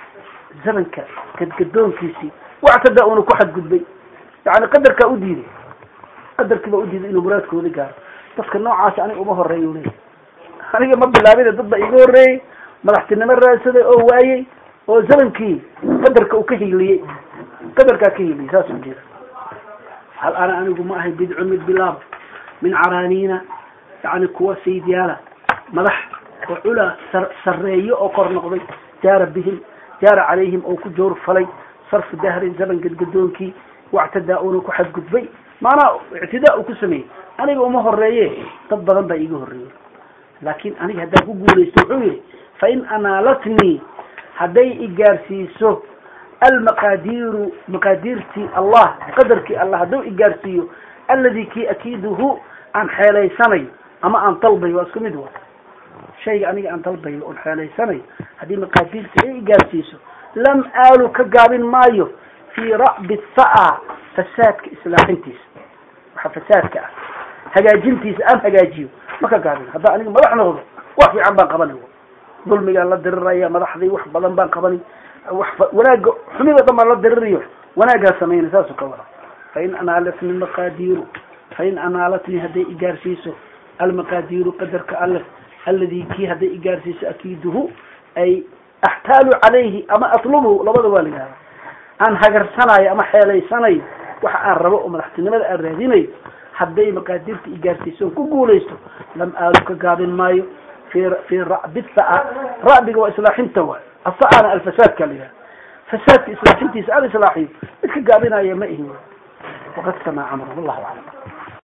zamanka gadgadoonkiisii wactada uuna ku xadgudbay yani qadarkaa u diiday qadarkii baa udiiday inuu muraadkooda gaaro dadka noocaasi aniga uma horeeya u leeyahy aniga ma bilaabine dad baa iga horreeyey madaxtinimo raadsaday oo waayey oo zamankii qadarka uu ka hiiliyey qadarkaa ka hiiliyey saas u jeeda hal ana anigu ma ahay bidcun mid bilaaba min caraaniina yani kuwa sayidyaala madax oo culaa sareeyo oo kor noqday jaara bihim jaara calayhim oo ku joor falay sarfu dahrin zaman gadgadoonkii wactadaa uuna ku xadgudbay maanaa ictidaa uu ku sameeyey aniga uma horeeye dad badan baa iiga horreeyey laakin aniga haddaan ku guulaysto wuxuu yihi fain anaalatnii hadday igaarsiiso almaqaadiiru maqaadiirtii allah qadarkii allah hadduu igaarsiiyo aladi kii akiiduhu aan xeelaysanayo ama aan dalbayo waa isku mid wa shayga aniga aan dalbayo oon xeelaysanayo haddii maqaadiirtii ay igaarsiiso lam aalu ka gaabin maayo fii ra'bi saa fasaadka islaaxintiisa waxa fasaadka ah hagaajintiisa aan hagaajiyo ma ka gaabin haddaa aniga madax noqdo wax fiican baan qabanay dulmigaan la diriraya madaxdii wax badan baan qabanay wax wanaaga xumida dhan baan la dirirayo wanaaggaa samaynay saasuu ka wada fain anaalatni maqaadiiru fain anaalatni hadday igaarsiiso almaqaadiiru qadarka alle aladi kii hadday igaarsiiso akiiduhu ay axtaalu calayhi ama atlubhu labada waa la yihahda aan hagarsanayo ama xeelaysanayo waxa aan rabo oo madaxtinimada aan raadinayo hadday maqaadirta igaarsiiso on ku guulaysto lam aalu ka gaabin maayo fi fi ra'bi saa ra'biga waa islaaxinta waay asaana alfasaadka la yihahda fasaadka islaaxintiisa aan islaaxiyo mid ka gaabinaya ma ihin waqad samaa camru wallahu aclam